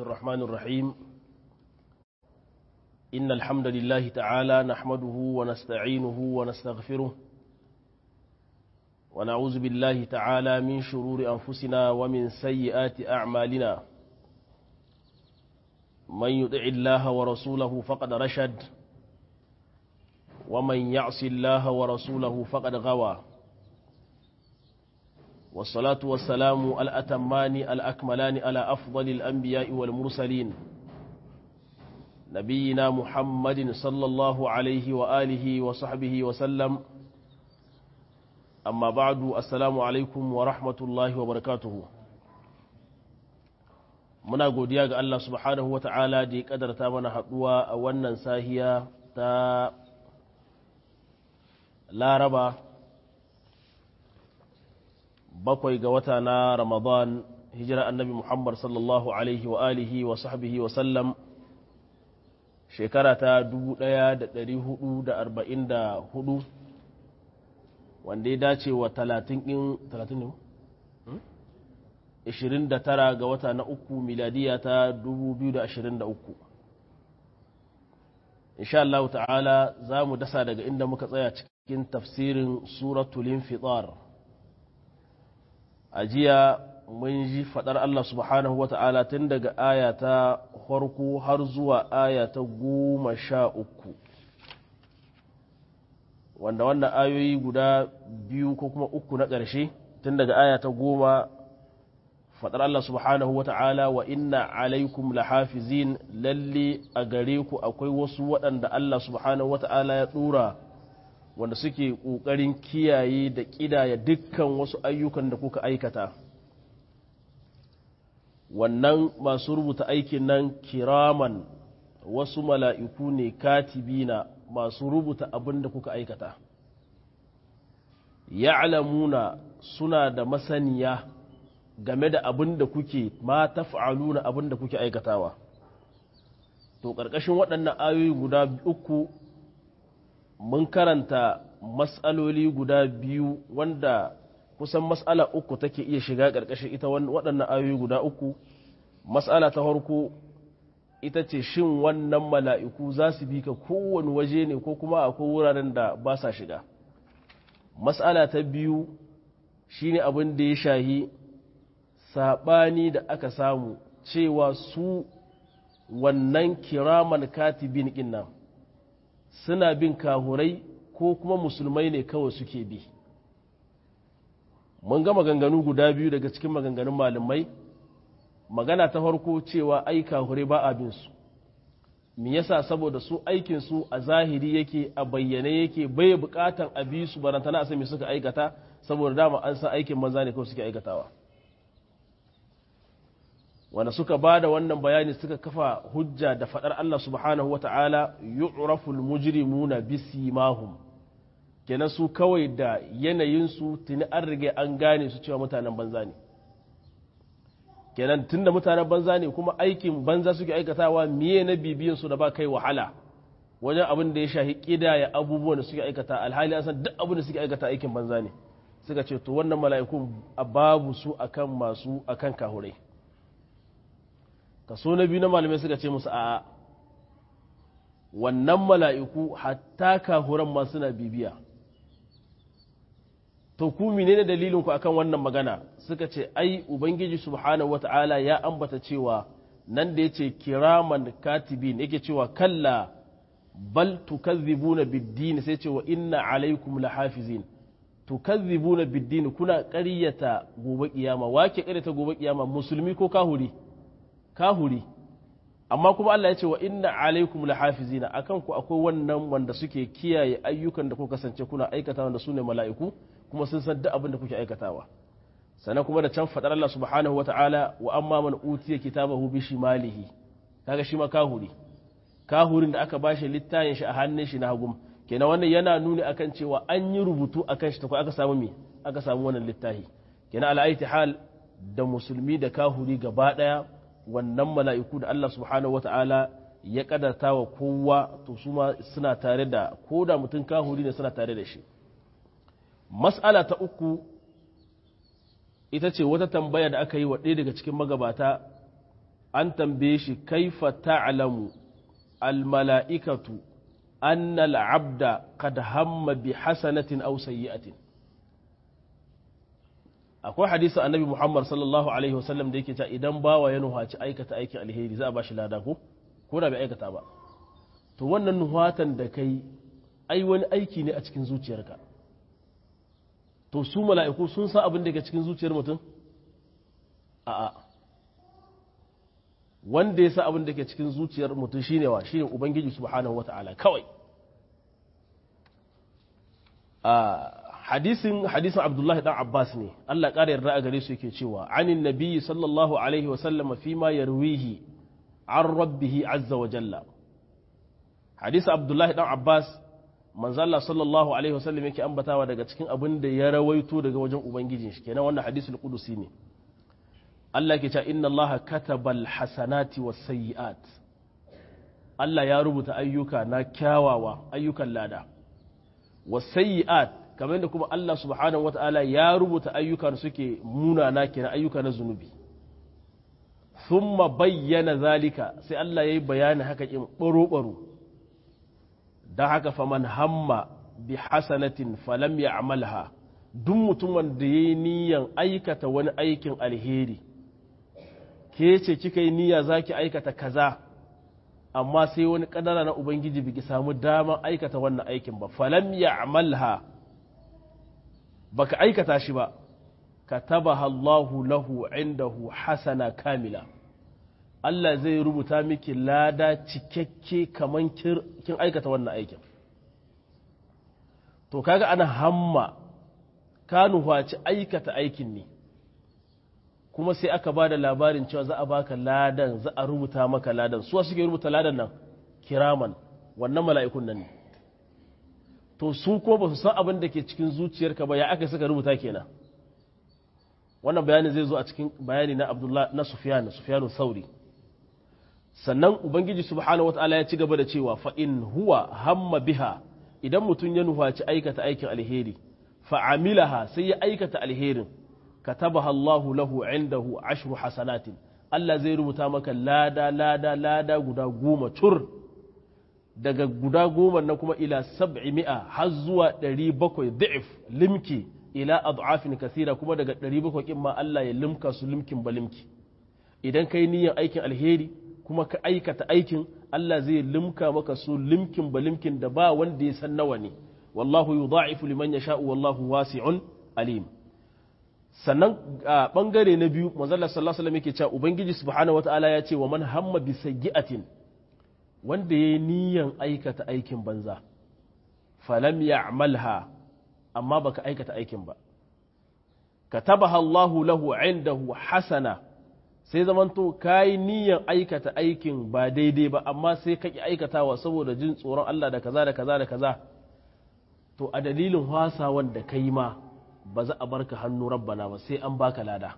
الرحمن الرحيم إن الحمد لله تعالى نحمده ونستعينه ونستغفره ونعوذ بالله تعالى من شرور أنفسنا ومن سيئات أعمالنا من يطع الله ورسوله فقد رشد ومن يعص الله ورسوله فقد غوى والصلاة والسلام الأتمان الأكملان على أفضل الأنبياء والمرسلين نبينا محمد صلى الله عليه وآله وصحبه وسلم أما بعد السلام عليكم ورحمة الله وبركاته muna godiya ga Allah subhanahu wata'ala da ya kadarta mana haɗuwa a wannan sahiya ta laraba bakwai ga wata na ramadan hijira annabi muhammad sallallahu alaihi wa alihi wa sahbihi wa sallam shekara ta 1444 wanda ya dace wa 30 ɗin 30 ne 29 ga wata na uku miladiya ta 2023 insha Allah ta'ala za mu dasa daga inda muka tsaya cikin tafsirin suratul infitar a jiya mun ji faɗar Allah subhanahu wa ta'ala tun daga aya ta farko har zuwa aya ta goma sha uku wanda wannan ayoyi guda biyu ko kuma uku na ƙarshe tun daga aya ta goma faɗar Allah subhanahu wa ta'ala wa inna alaikum lahafizin lalle a gare ku akwai wasu waɗanda Allah subhanahu wa ta'ala ya ɗora wanda suke ƙoƙarin kiyaye da ƙidaya dukkan wasu ayyukan da kuka aikata wannan masu rubuta aikin nan kiraman wasu mala'iku ne katibina masu rubuta abin da kuka aikata ya'lamuna suna da masaniya game da abin da kuke ma taf'aluna abin da kuke aikatawa to ƙarƙashin waɗannan ayoyi guda uku mun karanta matsaloli guda biyu wanda kusan matsala uku take iya shiga ƙarƙashin ita waɗannan ayoyi guda uku matsala ta farko ita ce shin wannan mala'iku za su bi ka kowane waje ne ko kuma akwai wuraren da ba sa shiga matsala ta biyu shine abin da ya shahi saɓani da aka samu cewa su wannan kiraman katibin ɗin nan suna bin kahurai ko kuma musulmai ne kawai suke bi mun ga maganganu guda biyu daga cikin maganganun malamai magana ta farko cewa ai kahurai ba abin su me yasa saboda su aikin su a zahiri yake a bayyane yake bai bukatan a bi su barantana a sami suka aikata saboda dama an san aikin manza ne kawai suke aikatawa wanda suka ba da wannan bayani suka kafa hujja da faɗar Allah subhanahu wata'ala yu'raful mujrimuna bisimahum kenan su kawai da yanayinsu tuni an rige an gane su cewa mutanen banza ne kenan tunda mutanen banza ne kuma aikin banza suke aikatawa miye na bibiyan su da ba kai wahala wajen abin da ya shahi kidaya abubuwan da suke aikata alhali an san duk abin da suke aikata aikin banza ne suka ce to wannan mala'ikun babu su akan masu akan kahurai kaso na biyu na malamai suka ce musu a wannan mala'iku hatta kahuran ma suna bibiya to ku menene dalilin ku akan wannan magana suka ce ai ubangiji subhanahu wata'ala ya ambata cewa nan da yace kiraman katibin yake cewa kalla bal tukazzibuna bid-din sai ce wa inna alaikum lahafizin tukazzibuna bid-din kuna ƙaryata gobe kiyama wake ƙaryata gobe kiyama musulmi ko kahuri kahuri amma kuma Allah ya ce wa inna alaikum lahafizina akan ku akwai wannan wanda suke kiyaye ayyukan da kuka kasance kuna aikata wanda sune mala'iku kuma sun san duk abin da kuke aikatawa sannan kuma da can fadar Allah subhanahu wata'ala wa amma man utiya kitabahu bi shimalihi kaga shi ma kahuri kahurin da aka bashi littafin shi a hannun shi na hagum kenan wannan yana nuni akan cewa an yi rubutu akan shi ta aka samu me aka samu wannan littafi kenan ala'aiti hal da musulmi da kahuri gaba daya wannan mala'iku da Allah subhanahu wata'ala ya kadarta wa kowa to su ma suna tare da ko da mutum kahuri ne suna tare da shi mas'ala ta uku ita ce wata tambaya da aka yi wa ɗaya daga cikin magabata an tambaye shi kaifa ta'lamu almala'ikatu anna al'abda qad hamma bi hasanatin aw sayyi'atin akwai hadisi annabi Muhammad sallallahu alaihi wasallam da yake cewa idan bawa ya nuhaci aikata aikin alheri za a bashi lada ko ko da bai aikata ba to wannan nuhatan da kai ai wani aiki ne a cikin zuciyarka to su mala'iku sun san abin da ke cikin zuciyar mutum a'a wanda ya sa abin da ke cikin zuciyar mutum shine wa shine ubangiji subhanahu wata'ala kawai a hadisin hadisin abdullahi dan abbas ne Allah ƙara yarda a gare su yake cewa anin nabiyyi sallallahu alaihi wa sallama fi ma yarwihi an rabbihi azza wa jalla hadisin abdullahi dan abbas manzo Allah sallallahu alaihi wa sallam yake ambatawa daga cikin abin da ya rawaito daga wajen ubangijin shi kenan wannan hadisul qudusi ne Allah ke cewa inna Allah katabal hasanati was sayyi'at Allah ya rubuta ayyuka na kyawawa ayyukan lada was sayyi'at kamar yadda kuma Allah subhanahu wata'ala ya rubuta ayyukan suke munana kenan ayyuka na zunubi thumma bayyana zalika sai Allah yayi bayani haka in baro baro dan haka faman hamma bi hasanatin falam ya'malha duk mutumin da yayi niyan aikata wani aikin alheri ke ce kika yi niyya za ki aikata kaza amma sai wani kadara na ubangiji biki samu daman aikata wannan aikin ba falam ya amalha baka aikata shi ba katabaha Allahu lahu indahu hasana kamila Allah zai rubuta miki lada cikakke kaman kin aikata wannan aikin to kaga ana hamma ka nufaci aikata aikin ne kuma sai aka ba da labarin cewa za a baka ladan za a rubuta maka ladan suwa suke rubuta ladan nan kiraman wannan mala'ikun nan ne to su ko ba su san abin da ke cikin zuciyarka ba ya aka suka rubuta kenan wannan bayani zai zo a cikin bayani na abdullah na sufyan sufyanu sauri sannan ubangiji subhanahu wataala ya ci gaba da cewa fa in huwa hamma biha idan mutum ya nufaci aikata aikin alheri fa amilaha sai ya aikata alherin katabaha Allahu lahu indahu ashru hasanatin Allah zai rubuta maka lada lada lada guda goma tur daga guda goma na kuma ila sab'i mi'a har zuwa ɗari bakwai da'if limki ila ad'afin kasira kuma daga ɗari bakwai kin ma Allah ya limka su limkin ba limki idan kai niyyar aikin alheri kuma ka aikata aikin Allah zai limka maka su limkin ba limkin da ba wanda ya san nawa ne wallahu yudha'ifu liman yasha'u wallahu wasi'un alim sannan a bangare na biyu manzala sallallahu alaihi wasallam yake cewa ubangiji subhanahu wataala ya ce wa man hamma bi sayyi'atin wanda yayi niyan aikata aikin banza falam ya'malha amma baka aikata aikin ba katabaha Allahu lahu indahu hasana sai zamanto kayi niyan aikata aikin ba daidai ba amma sai ka ki aikatawa saboda jin tsoron Allah da kaza da kaza da kaza to a dalilin wasa wanda kai ma ba za a barka hannu rabbana ba sai an baka lada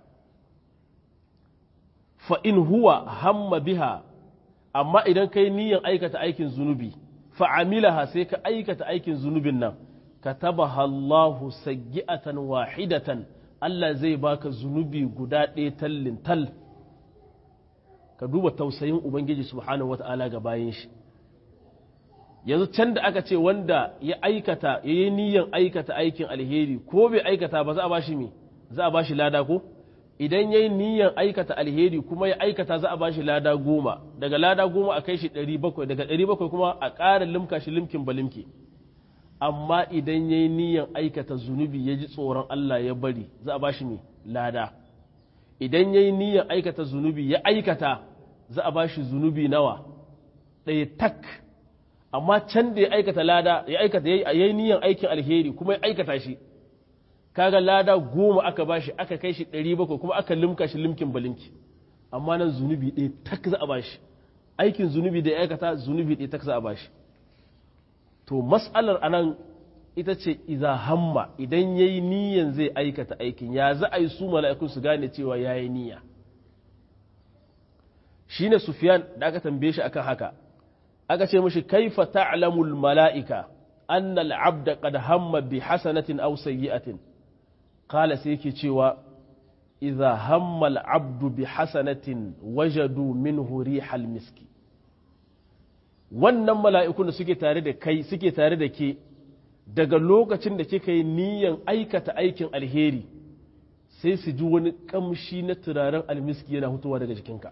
fa in huwa hamma biha amma idan kai niyan aikata aikin zunubi fa amilaha sai ka aikata aikin zunubin nan katabaha Allahu sayyi'atan wahidatan Allah zai baka zunubi guda ɗaya tallin tal ka duba tausayin ubangiji subhanahu wata'ala ga bayan shi yanzu can da aka ce wanda ya aikata ya yi niyan aikata aikin alheri ko bai aikata ba za a bashi me za a bashi lada ko idan ya yi niyan aikata alheri kuma ya aikata za a bashi lada goma daga lada goma a kai shi ɗari bakwai daga ɗari bakwai kuma a ƙara limka shi limkin ba limki amma idan ya yi niyan aikata zunubi ya ji tsoron Allah ya bari za a bashi me lada idan ya yi niyan aikata zunubi ya aikata za a bashi zunubi nawa ɗaya tak amma can da ya aikata lada ya aikata ya yi niyan aikin alheri kuma ya aikata shi kaga lada goma aka bashi aka kai shi ɗari bakwai kuma aka limka shi limkin balimki amma nan zunubi ɗaya tak za a bashi aikin zunubi da ya aikata zunubi ɗaya tak za a bashi to mas'alar anan ita ce iza hamma idan ya yi niyan zai aikata aikin ya za a yi su mala'ikun su gane cewa ya yi niyya shi ne sufiyan da aka tambaye shi akan haka aka ce mashi kaifa ta'lamul mala'ika annal abda qad hamma bi hasanatin aw sayyi'atin qala sai yake cewa idza hamma al-abdu bi hasanatin wajadu minhu rihal miski wannan mala'ikun da suke tare da kai suke tare da ke daga lokacin da kika yi niyan aikata aikin alheri sai su ji wani kamshi na turaren almiski yana hutuwa daga jikinka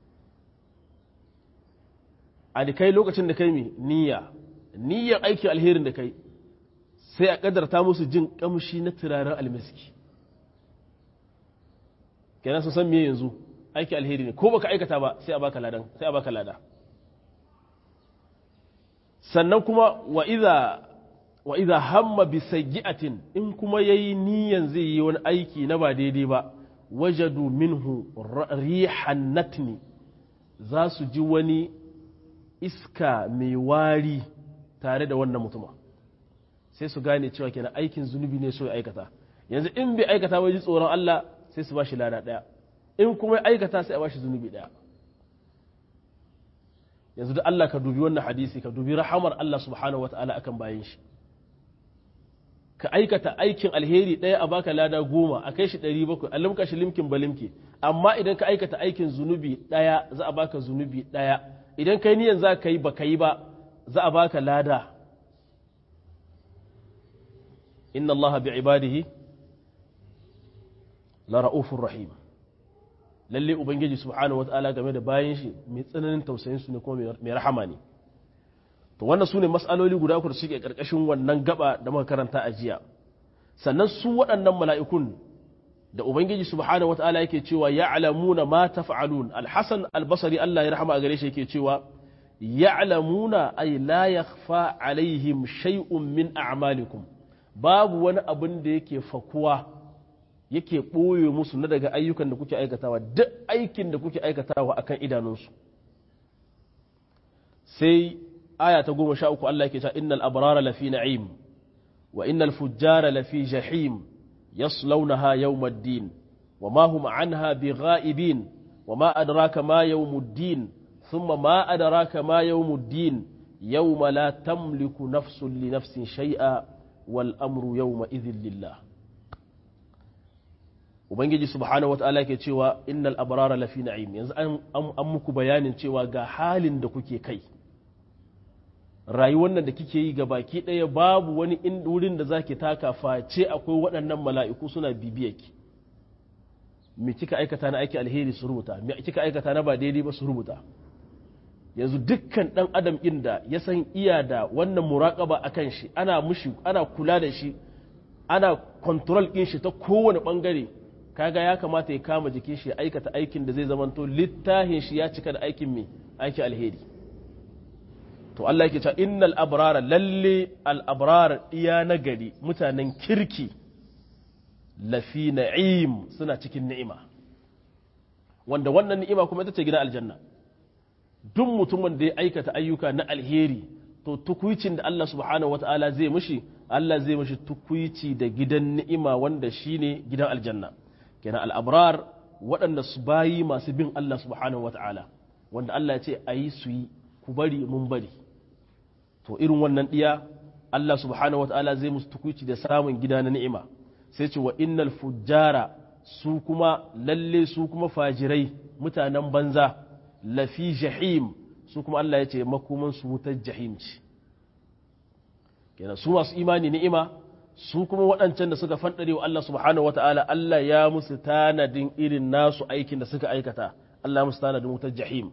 a kai lokacin da kai mi niyya niyyan aikin alherin da kai sai a kadarta musu jin kamshi na turaren almiski kenan sun san me yanzu aiki alheri ne ko baka aikata ba sai a baka ladan sai a baka lada sannan kuma wa idza wa idza hamma bi sayyi'atin in kuma yayi niyan zai yi wani aiki na ba daidai ba wajadu minhu rihan natni za su ji wani iska mai wari tare da wannan mutuma sai su gane cewa kenan aikin zunubi ne so ya aikata yanzu in bai aikata ba ji tsoron Allah sai su ba shi lada ɗaya in kuma ya aikata sai a ba shi zunubi ɗaya yanzu da Allah ka dubi wannan hadisi ka dubi rahamar Allah subhanahu wata'ala akan bayan shi ka aikata aikin alheri ɗaya a baka lada goma a kai shi ɗari bakwai a limka shi limkin balimki amma idan ka aikata aikin zunubi ɗaya za a baka zunubi ɗaya idan kai niyan za ka yi ba ka yi ba za a baka lada inna Allah bi ibadihi la ra'ufur rahim lalle ubangiji subhanahu wata'ala game da bayan shi mai tsananin tausayin su ne kuma mai rahama ne to wannan su ne mas'aloli guda uku da suke karkashin wannan gaba da muka karanta a jiya sannan su waɗannan mala'ikun da ubangiji subhanahu wata'ala yake cewa ya'lamuna ma taf'alun al-hasan al-basri Allah ya rahama a gare shi yake cewa ya'lamuna ay la yakhfa alaihim shay'un min a'malikum babu wani abin da yake fakuwa yake ɓoye musu na daga ayyukan da kuke aikatawa duk aikin da kuke aikatawa akan idanunsu sai aya ta goma sha uku Allah yake cewa innal abrara lafi na'im wa innal fujjara lafi jahim yaslawnaha yawmaddin wa ma hum anha bighaibin wa ma adraka ma yawmuddin thumma ma adraka ma yawmuddin yawma la tamliku nafsun li nafsin shay'a wal amru yawma idhin lillah ubangiji subhanahu wata'ala ke cewa innal abrara lafi na'im yanzu an muku bayanin cewa ga halin da kuke kai rayuwar nan da kike yi ga baki ɗaya babu wani wurin da zaki taka face akwai waɗannan mala'iku suna bibiyar ki me kika aikata na aiki alheri su rubuta me kika aikata na ba daidai ba su rubuta yanzu dukkan ɗan adam inda ya san iya da wannan muraƙaba akan shi ana mushi ana kula da shi ana control ɗin shi ta kowane ɓangare kaga ya kamata ya kama jikin shi ya aikata aikin da zai zamanto littahin shi ya cika da aikin mai aiki alheri to Allah yake cewa innal abrara lalle al abrar iya na gari mutanen kirki lafi na'im suna cikin ni'ima wanda wannan ni'ima kuma ita ce gidan aljanna duk mutumin da ya aikata ayyuka na alheri to tukuicin da Allah subhanahu wataala zai mishi Allah zai mishi tukuici da gidan ni'ima wanda shine gidan aljanna kenan al'abrar waɗanda su bayi masu bin Allah subhanahu wa ta'ala wanda Allah ya ce a yi su yi ku bari mun bari to irin wannan ɗiya Allah subhanahu wa ta'ala zai musu tukuci da samun gida na ni'ima sai ce wa innal fujjara su kuma lalle su kuma fajirai mutanen banza lafi jahim su kuma Allah ya ce makoman su wutar jahim ce kenan su masu imani ni'ima su kuma waɗancan da suka fanɗare wa Allah subhanahu wa ta'ala Allah ya musu tanadin irin nasu aikin da suka aikata Allah musu tanadin wutar jahim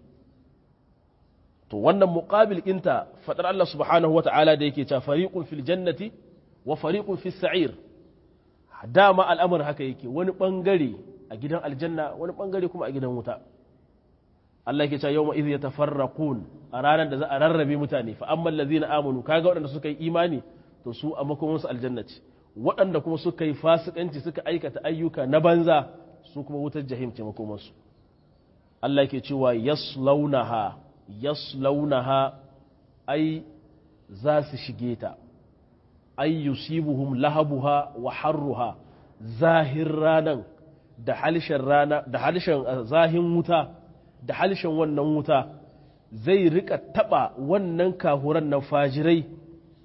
to wannan muqabil ɗinta faɗar Allah subhanahu wa ta'ala da yake cewa fariqun fil jannati wa fariqun fis sa'ir dama al'amur haka yake wani ɓangare a gidan aljanna wani ɓangare kuma a gidan wuta Allah yake cewa yawma idh yatafarraqun a ranar da za a rarrabe mutane fa amma allazina amanu kaga waɗanda suka yi imani to su a makomansu aljanna ce waɗanda kuma suka yi fasikanci suka aikata ayyuka na banza su kuma wutar jahim ce makomansu Allah ke cewa yaslaunaha yaslaunaha ai za su shige ta ai yusibuhum lahabuha wa harruha zahir ranan da halishin rana da halishin zahin wuta da halishin wannan wuta zai rika taba wannan kahuran nan fajirai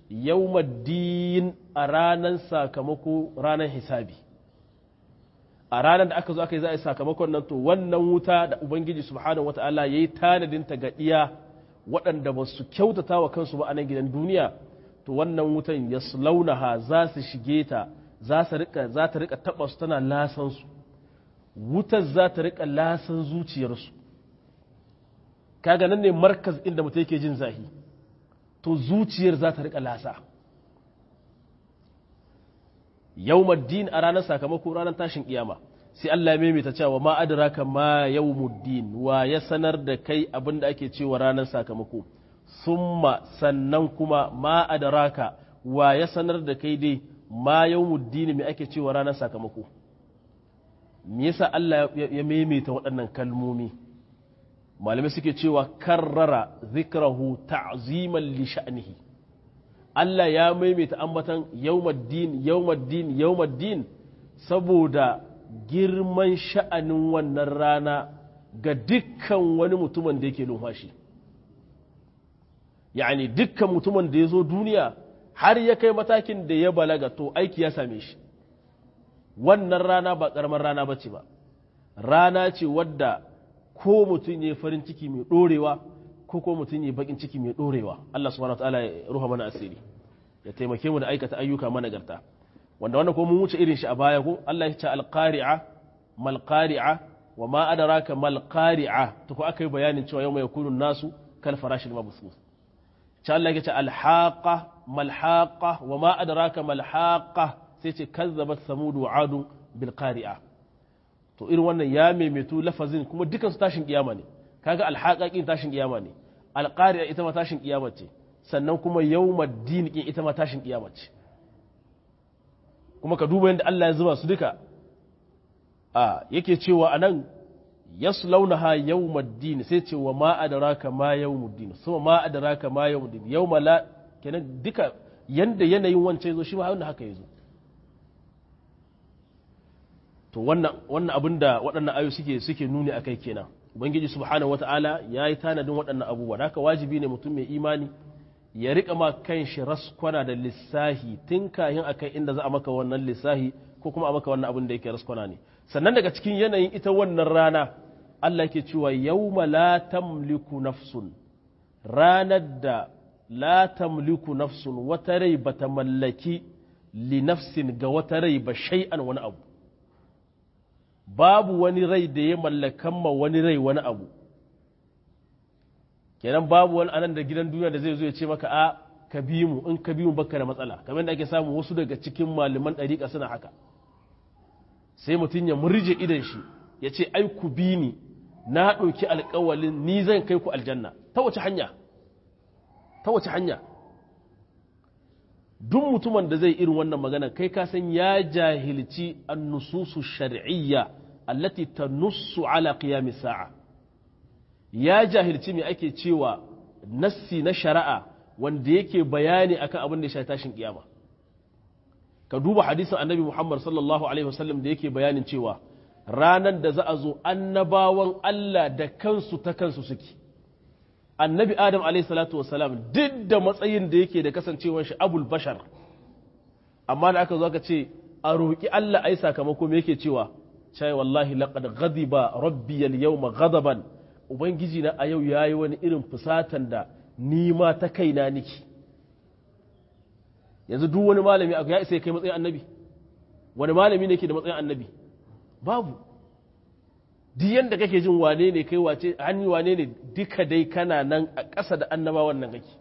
yawmaddin a ranar sakamako ranar hisabi a ranar da aka zo aka yi za a yi sakamakon nan to wannan wuta da ubangiji subhanahu wata'ala ya yi tanadin ta ga iya waɗanda ba su kyautata wa kansu ba a nan gidan duniya to wannan wutan ya launaha za su shige ta za ta rika taɓa su tana lasan su wutar za ta rika lasan zuciyarsu kaga nan ne markaz inda mutum yake jin zahi to zuciyar za ta rika lasa yawmuddin a ranar sakamako ranar tashin kiyama sai Allah ya maimaita cewa ma adraka ma yawmuddin wa ya sanar da kai abin da ake cewa ranar sakamako summa sannan kuma ma adraka wa ya sanar da kai dai ma yawmuddin me ake cewa ranar sakamako me yasa Allah ya maimaita waɗannan kalmomi malamai suke cewa karrara zikrahu ta'ziman li sha'nihi Allah ya maimaita ambatan yawmaddin yawmaddin yawmaddin saboda girman sha'anin wannan rana ga dukkan wani mutumin da yake numfashi yani dukkan mutumin da ya zo duniya har ya kai matakin da ya balaga to aiki ya same shi wannan rana ba ƙaramar rana ba ce ba rana ce wadda ko mutum ya farin ciki mai ɗorewa ko ko mutum ya bakin ciki mai ɗorewa Allah subhanahu wa ta'ala ya ruha mana asiri ya taimake mu da aikata ayyuka managarta wanda wannan ko mun wuce irin shi a baya ko Allah ya ce alqari'a mal qari'a wa ma adraka mal qari'a to ko akai bayanin cewa yau mai yakunu nasu kal farashil mabthus ce Allah ya ce alhaqa mal haqa wa ma adraka mal haqa sai ce kazzabat samud wa adu bil qari'a to irin wannan ya maimaitu lafazin kuma dukan su tashin kiyama ne kaga alhaqaqin tashin kiyama ne alqari'a ita ma tashin kiyama ce sannan kuma yawmaddin kin ita ma tashin kiyama ce kuma ka duba yadda Allah ya zuba su duka a yake cewa anan yaslaunaha yawmaddin sai ce wa ma adraka ma yawmuddin sama ma adraka ma yawmuddin yawma la kenan duka yanda yanayin wancan yazo shi ma wannan haka yazo to wannan wannan abinda waɗannan ayo suke suke nuni akai kenan ubangiji subhanahu wataala yayi tanadin waɗannan abubuwa haka wajibi ne mutum mai imani ya rika ma kan shi raskwana da lissahi tun kayan akai inda za a maka wannan lissahi ko kuma a maka wannan abin da yake raskwana ne sannan daga cikin yanayin ita wannan rana Allah ke cewa yawma la tamliku nafsun ranar da la tamliku nafsun wata rai bata mallaki li nafsin ga wata rai ba shay'an wani abu babu wani rai da ya mallakan ma wani rai wani abu kenan babu wani anan da gidan duniya da zai zo ya ce maka a ka bi mu in ka bi mu baka da matsala kamar da ake samu wasu daga cikin malaman ɗariƙa suna haka sai mutum ya murje idan shi ya ce ai ku bi ni na ɗauki alƙawalin ni zan kai ku aljanna ta wace hanya ta wace hanya duk mutumin da zai irin wannan magana kai ka san ya jahilci annususu shar'iyya allati tanussu ala qiyamis sa'a ya jahilci me ake cewa nassi na shari'a wanda yake bayani akan abin da ya shafi tashin kiyama ka duba hadisin annabi Muhammad sallallahu alaihi wasallam da yake bayanin cewa ranar da za a zo annabawan Allah da kansu ta kansu suke annabi Adam alaihi salatu wasalam duk da matsayin da yake da kasancewar shi abul bashar amma da aka zo aka ce a roƙi Allah ai sakamako me yake cewa cai wallahi laqad ghadiba rabbi al-yawma ghadaban ubangiji na a yau yayi wani irin fusatan da ni ma ta kaina niki yanzu duk wani malami ya isa kai matsayin annabi wani malami ne ke da matsayin annabi babu duk yanda kake jin wane ne kai wace hannu wane ne duka dai kana nan a ƙasa da annabawan nan kake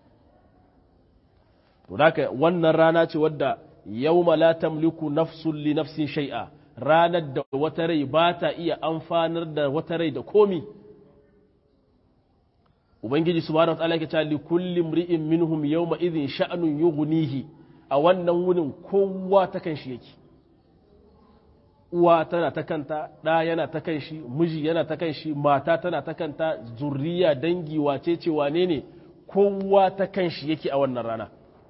to haka wannan rana ce wadda yawma la tamliku nafsun li nafsin shay'a ranar da wata rai ba ta iya amfanar da wata rai da komi ubangiji subhanahu wataala yake cewa li kulli imri'in minhum yawma idhin sha'nun yughnihi a wannan wunin kowa ta kan shi yake uwa tana ta kanta ɗa yana ta kan shi miji yana ta kan shi mata tana ta kanta zurriya dangi wace ce wane ne kowa ta kan shi yake a wannan rana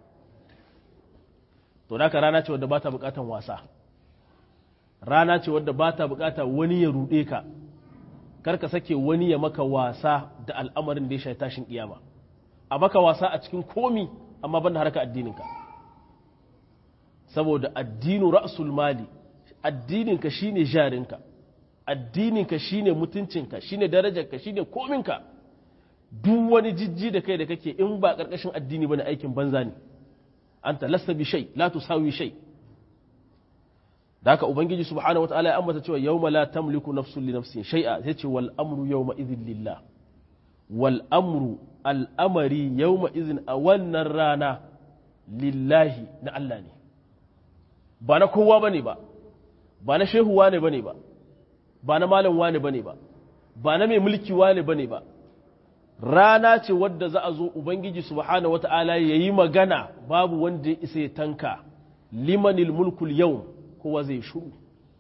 to da rana ce wadda ba ta bukatan wasa rana ce wadda ba ta bukata wani ya ruɗe ka karka sake wani ya maka wasa da al'amarin da ya shafi tashin kiyama a maka wasa a cikin komi amma ban da harka addininka saboda addinu ra'sul mali addininka shine jarinka addininka shine mutuncinka shine darajarka shine kominka duk wani jijji da kai da kake in ba karkashin addini bane aikin banza ne anta lasta bi shay la tusawi shay da haka ubangiji subhanahu wataala ya ambata cewa yawma la tamliku nafsun li nafsin shay'a sai ce wal amru yawma idhin lillah wal amru al amari yawma idhin a wannan rana lillahi na Allah ne ba na kowa bane ba ba na shehu wane bane ba ba na malam wane bane ba ba na mai mulki wane bane ba rana ce wadda za a zo ubangiji subhanahu wataala yayi magana babu wanda ya isa ya tanka limanil mulkul yawm kowa zai shuru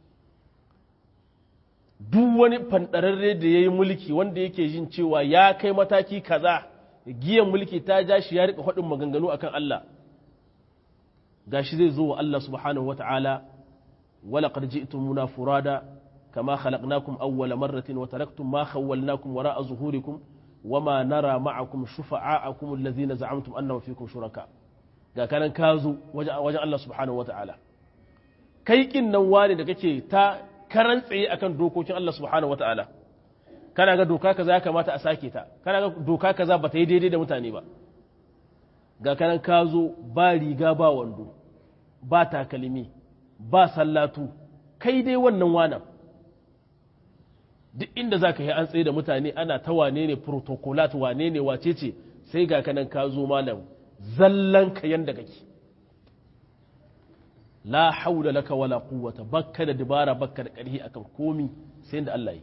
duk wani fanɗararre da ya yi mulki wanda yake jin cewa ya kai mataki kaza giyan mulki ta ja shi ya rika faɗin maganganu akan Allah gashi zai zo wa Allah subhanahu wa ta'ala wala qad ji'tumuna furada kama khalaqnakum awwala marratin wa taraktum ma khawwalnakum wara'a zuhurikum wama nara ma'akum shufa'a'akum alladhina za'amtum annahum fikum shuraka ga kanan ka zo wajen Allah subhanahu wa ta'ala kai kin nan wani da kake ta karan tsaye akan dokokin Allah subhanahu wata'ala kana ga doka kaza ya kamata a sake ta kana ga doka kaza ba ta yi daidai da mutane ba ga kanan ka zo ba riga ba wando ba takalmi ba sallatu kai dai wannan wanan duk inda za ka yi an tsaye da mutane ana ta wane ne protocolat wane ne wace ce sai ga kanan ka zo malam zallan ka yanda kake la haula laka wala quwwata bakka da dibara bakka da ƙarhi akan komi sai da Allah yi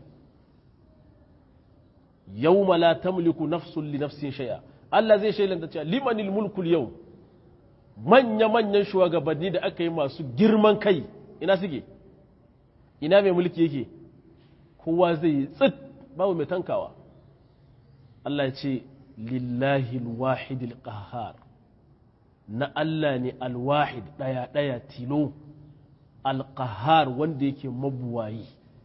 yawma la tamliku nafsun li nafsin shay'a Allah zai shailanta cewa limanil mulku yau manya manyan shugabanni da aka yi masu girman kai ina suke ina mai mulki yake kowa zai yi tsit babu mai tankawa Allah ya ce lillahi alwahidil qahhar na Allah ne alwahid ɗaya-ɗaya tilo alƙahar wanda yake mabuwayi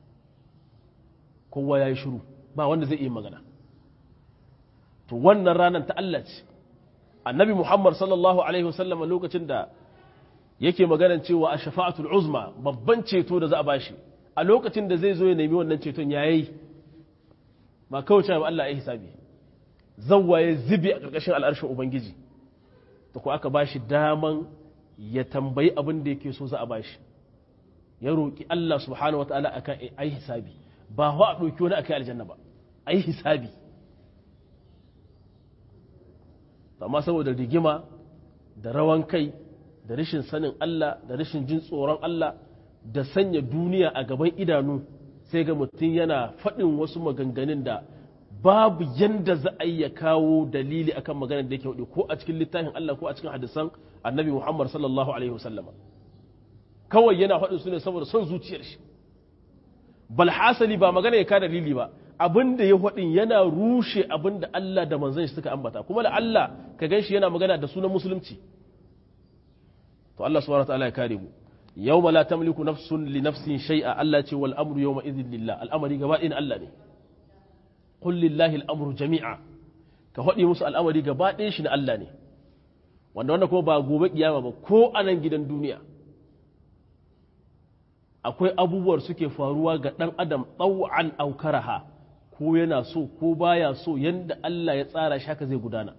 kowa ya yi shiru ba wanda zai iya magana to wannan ranar ta Allah ce annabi Muhammad sallallahu Alaihi wasallam lokacin da yake maganan cewa a shafa'atul uzma babban ceto da za a bashi a lokacin da zai zo ya nemi wannan ceton ya yi ba kawai cewa Allah ya hisabi zawwa ya zibi a ƙarƙashin al'arshin Ubangiji da ku aka bashi daman ya tambayi abin da yake so za a bashi ya roƙi Allah subhanahu wa ta'ala akan ai hisabi ba wa a ɗauki wani akai aljanna ba ai hisabi amma saboda rigima da rawan kai da rashin sanin Allah da rashin jin tsoron Allah da sanya duniya a gaban idanu sai ga mutum yana faɗin wasu maganganun da babu yanda za a iya kawo dalili akan maganar da yake hudu ko a cikin littafin Allah ko a cikin hadisan annabi Muhammad sallallahu alaihi wasallama kawai yana faɗin su ne saboda son zuciyar shi bal hasali ba magana ya ka dalili ba abin da ya faɗin yana rushe abin da Allah da manzon shi suka ambata kuma da Allah ka gan shi yana magana da sunan musulunci to Allah subhanahu wataala ya kare mu yawma la tamliku nafsun li nafsin shay'a Allah ce wal amru yawma idhin lillah al'amari gaba ɗayan Allah ne qul lillahi al'amru jami'a ka faɗi musu al'amari gaba ɗayan shi na Allah ne wanda wanda kuma ba gobe kiyama ba ko a nan gidan duniya akwai abubuwar suke faruwa ga ɗan adam ɗau'an aukaraha ko yana so ko baya so yadda Allah ya tsara shi haka zai gudana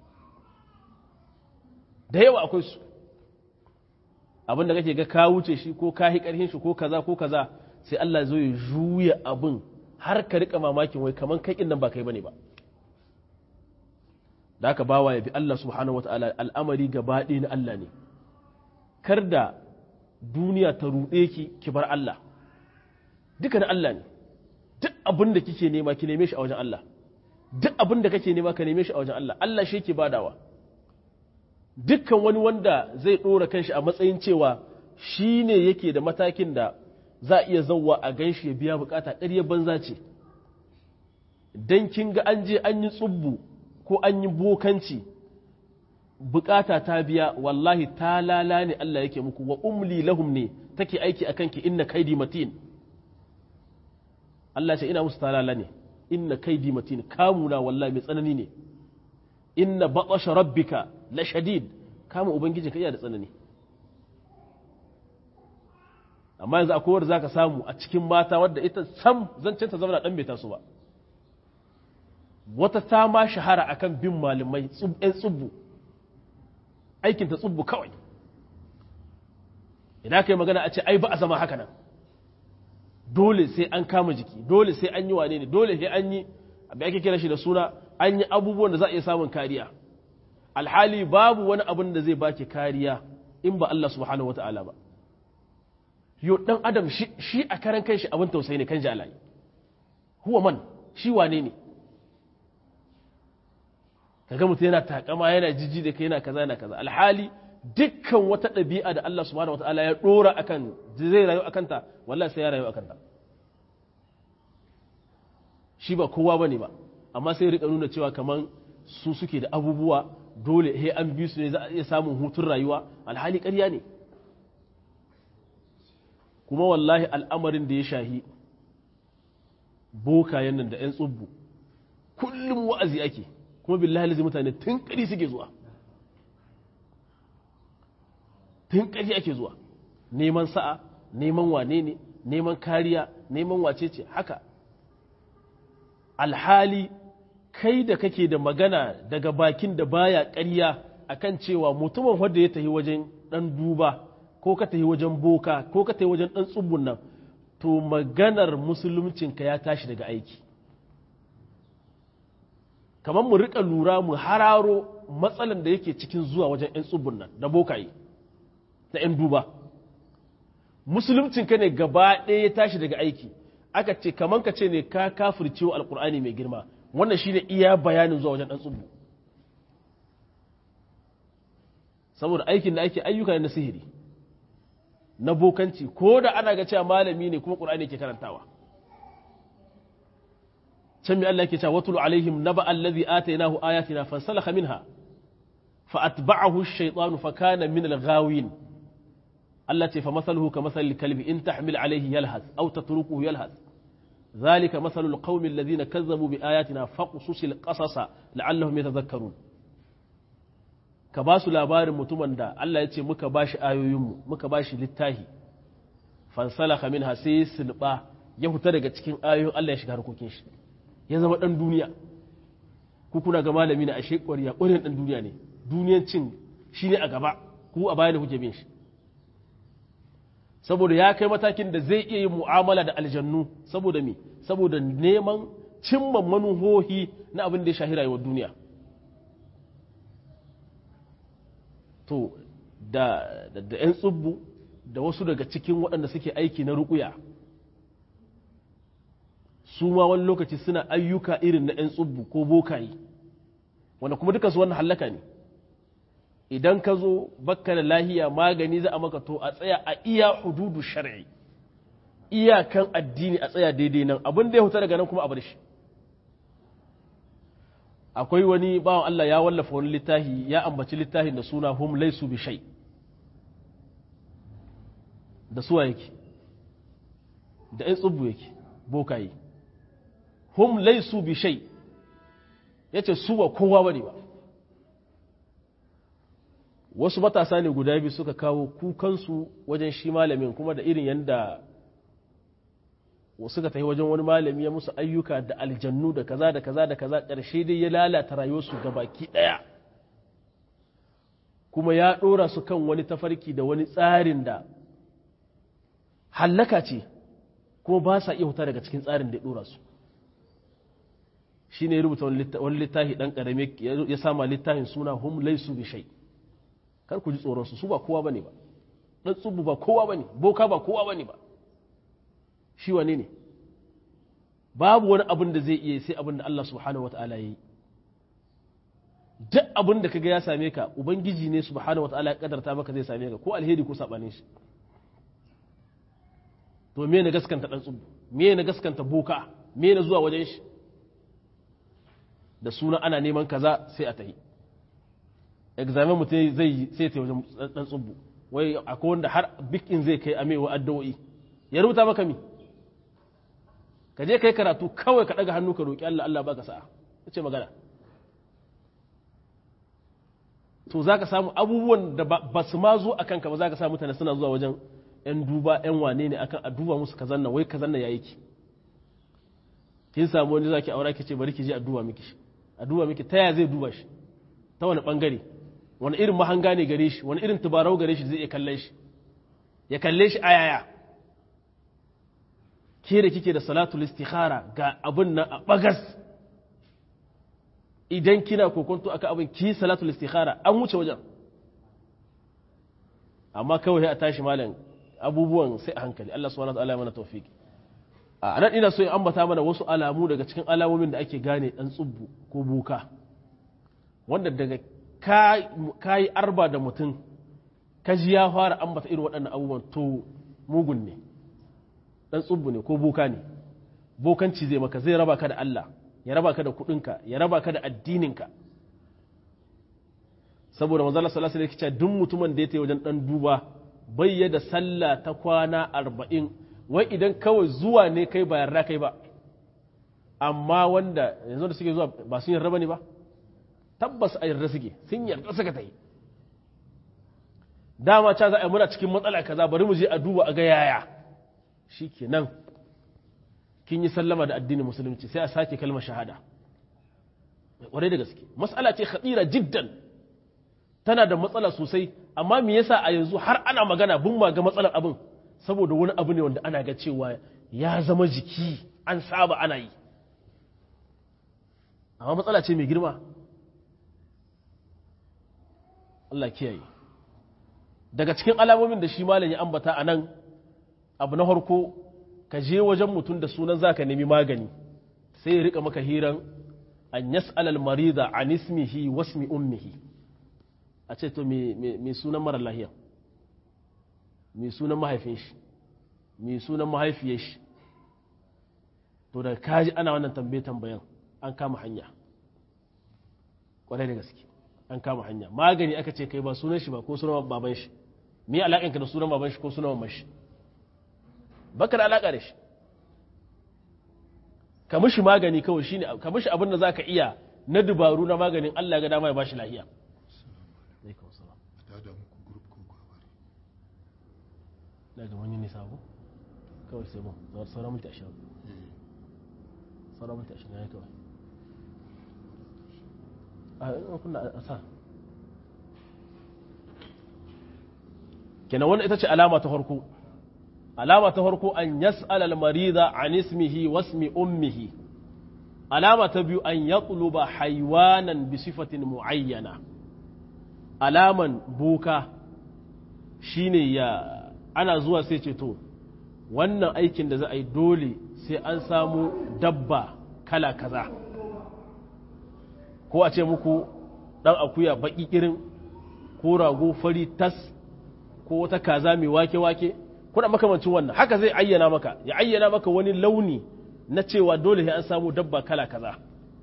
da yawa akwai su abinda kake ga ka wuce shi ko ka hi ƙarfin shi ko kaza ko kaza sai Allah zo ya juya abin har ka rika mamakin wai kaman kai nan ba kai bane ba da haka bawa ya bi Allah subhanahu wataala al'amari gaba ɗaya na Allah ne kar da duniya ta ruɗe ki ki bar Allah duka na Allah ne duk abin da kike nema ki neme shi a wajen Allah duk abin da kake nema ka neme shi a wajen Allah Allah shi yake badawa dukkan wani wanda zai ɗora kanshi a matsayin cewa shi ne yake da matakin da za a iya zauwa a gan shi ya biya bukata ƙarya banza ce dan kin ga an je an yi tsubbu ko an yi bokanci bukata ta biya wallahi ta lala ne Allah yake muku wa umli lahum ne take aiki akan ki inna kaidi matin Allah ce ina musu ta lala ne inna kaidi matin kamuna wallahi mai tsanani ne inna batasha rabbika la shadid kama ubangiji ka iya da tsanani amma yanzu akwai wanda zaka samu a cikin mata wadda ita sam zancen ta zama dan bai taso ba wata ta ma shahara akan bin malamai ɗan tsubbu aikin ta tsubbu kawai idan ka yi magana a ce ai ba a zama haka nan dole sai an kama jiki dole sai an yi wane ne dole sai an yi abin ake kira shi da suna an yi abubuwan da za a iya samun kariya alhali babu wani abin da zai baki kariya in ba Allah subhanahu wata'ala ba yo dan adam shi a karan kanshi abin tausayi ne kan ji alayi huwa man shi wane ne kaga mutum yana takama yana jiji da kai yana kaza yana kaza alhali dukkan wata ɗabi'a da Allah subhanahu wata'ala ya ɗora akan zai rayu akan ta wallahi sai ya rayu akan ta shi ba kowa bane ba amma sai rika nuna cewa kaman su suke da abubuwa dole he an bi su ne za a iya samun hutun rayuwa alhali ƙarya ne kuma wallahi al'amarin da ya shahi bokayen nan da 'yan tsubbu kullum wa'azi ake kuma billahi lazi mutane tun ƙari suke zuwa tun ƙari ake zuwa neman sa'a neman wane ne neman kariya neman wace ce haka alhali kai da kake da magana daga bakin da baya ƙarya akan cewa mutumin wanda ya tafi wajen ɗan duba ko ka tafi wajen boka ko ka tafi wajen ɗan tsubbun nan to maganar musuluncinka ya tashi daga aiki kamar mu riƙa lura mu hararo matsalan da yake cikin zuwa wajen 'yan tsubbun nan da bokaye da 'yan duba musuluncinka ne gaba ɗaya ya tashi daga aiki aka ce kamar ka ce ne ka kafircewa alkur'ani mai girma wannan shine iya bayanin zuwa wajen ɗan tsubbu saboda aikin da ake ayyuka na sihiri na bokanci ko da ana ga cewa malami ne kuma ƙur'ani ke karantawa can mai Allah ke cewa watul alaihim naba allazi atainahu ayatina fansalakha minha fa atba'ahu ash-shaytanu fa kana min al-ghawin Allah ce fa masaluhu ka masal kalbi in tahmil alaihi yalhas aw tatrukuhu yalhas ذلك مثل القوم الذين كذبوا بآياتنا فقصص القصص لعلهم يتذكرون ka ba su labarin mutumin da Allah ya ce muka ba shi ayoyinmu muka ba shi littahi fansalaka min sai silba ya fita daga cikin ayoyin Allah ya shiga harkokin shi ya zama dan duniya ku kuna ga malami na ashe ƙwariya ƙwariyar dan duniya ne duniyancin shi ne a gaba ku a baya da kuke bin shi saboda ya kai matakin da zai iya yin mu'amala da aljannu saboda me saboda neman cimma manuhohi na abin da ya shahi rayuwar duniya to da da 'yan tsubbu da wasu daga cikin waɗanda suke aiki na ruƙuya su ma wani lokaci suna ayyuka irin na 'yan tsubbu ko bokayi wanda kuma dukansu wannan hallaka ne idan ka zo bakka da lahiya magani za a maka to a tsaya a iya hududu shar'i iyakan addini a tsaya daidai nan abin da ya huta daga nan kuma a bar shi akwai wani bawan Allah ya wallafa wani littafi ya ambaci littafin da suna hum laisu bi shay da suwa yake da ɗan tsubbu yake bokaye hum laisu bi shay yace su ba kowa bane ba wasu matasa ne guda biyu suka kawo kukansu wajen shi malamin kuma da irin yadda suka tafi wajen wani malami ya musu ayyuka da aljannu da kaza da kaza da kaza ƙarshe dai ya lalata rayuwarsu ga baki ɗaya kuma ya ɗora su kan wani tafarki da wani tsarin da hallaka ce kuma ba sa iya huta daga cikin tsarin da ya ɗora su shi ne rubuta wani littafi ɗan ƙarami ya sama littafin suna hum laisu bi shai kar ku ji tsoronsu su ba kowa bane ba ɗan tsubu ba kowa bane boka ba kowa bane ba shi wane ne babu wani abin da zai iya sai abin da Allah subhanahu wata'ala ya yi duk abin da kaga ya same ka ubangiji ne subhanahu wata'ala ya kadarta maka zai same ka ko alheri ko sabanin shi to me ne gaskanta dan tsubu me ne gaskanta boka me ne zuwa wajen shi da suna ana neman kaza sai a tahi examen mutum zai sai ta wajen dan tsubu wai akwai wanda har bikin zai kai amewa addu'o'i ya rubuta maka mi ka je kai karatu kawai ka daga hannu ka roki Allah Allah baka sa'a ce magana to zaka samu abubuwan da ba su ma zo akan ka ba zaka samu mutane suna zuwa wajen 'yan duba 'yan wane ne akan a duba musu kazan nan wai kazan nan ya yi ki kin samu wani zaki aura ki ce bari ki je a duba miki shi a duba miki ta ya zai duba shi ta wani bangare wani irin mahanga ne gare shi wani irin tubarau gare shi zai iya kalle shi ya kalle shi ayaya ke da kike da salatul istikhara ga abin nan a bagas idan kina kokonto aka abin ki salatul istikhara an wuce wajen amma kawai a tashi malam abubuwan sai a hankali Allah subhanahu wa ta'ala ya mana tawfiki a nan ina so in ambata mana wasu alamu daga cikin alamomin da ake gane dan tsubbu ko buka wanda daga ka yi arba da mutum ka ji ya fara ambata irin waɗannan abubuwan to mugun ne dan tsubbu ne ko buka ne bokanci zai maka zai raba ka da Allah ya raba ka da kuɗinka ya raba ka da addininka saboda manzala sallallahu alaihi wasallam duk mutumin da ya tayi wajen dan duba bai da sallah ta kwana arba'in wai idan kawai zuwa ne kai ba yarda kai ba amma wanda yanzu da suke zuwa ba sun yarda bane ba tabbas a yarda suke sun yarda suka ta yi dama ca za a yi muna cikin matsala kaza bari mu je a duba a ga yaya shi kenan kin yi sallama da addinin musulunci sai a sake kalmar shahada ƙwarai da gaske matsala ce khadira jiddan tana da matsala sosai amma me yasa a yanzu har ana magana bin ma ga matsalar abin saboda wani abu ne wanda ana ga cewa ya zama jiki an saba ana yi amma matsala ce mai girma Allah kiyaye daga cikin alamomin da shi malam ya ambata a nan abu na harko ka je wajen mutum da sunan zaka nemi magani sai ya rika maka hiran an yas'al marida an ismihi wasmi ummihi a ce to me sunan mara lahiya me sunan mahaifin shi me sunan mahaifiyar shi to da kaji ana wannan tambaye tambayan an kama hanya kwarai da gaske an kama hanya magani aka ce kai ba sunan shi ba ko sunan baban shi me alaƙan ka da sunan baban shi ko sunan mamman shi baka da alaƙa da shi ka mishi magani kawai shine ka mishi abin da zaka iya na dubaru na maganin Allah ga dama ya bashi lafiya daga wani nisa ko kawai sai mun sauran minti ashirin sauran minti ashirin ya kawai a kuna a sa kenan wannan ita ce alama ta farko alama ta farko an yas'al al-marida an ismihi wasmi ummihi alama ta biyu an yatluba haywanan bi sifatin muayyana alaman boka shine ya ana zuwa sai ce to wannan aikin da za a yi dole sai an samu dabba kala kaza ko a ce muku ɗan akuya baƙi irin ko rago fari tas ko wata kaza mai wake-wake kuna makamancin wannan haka zai ayyana maka ya ayyana maka wani launi na cewa dole sai an samu dabba kala kaza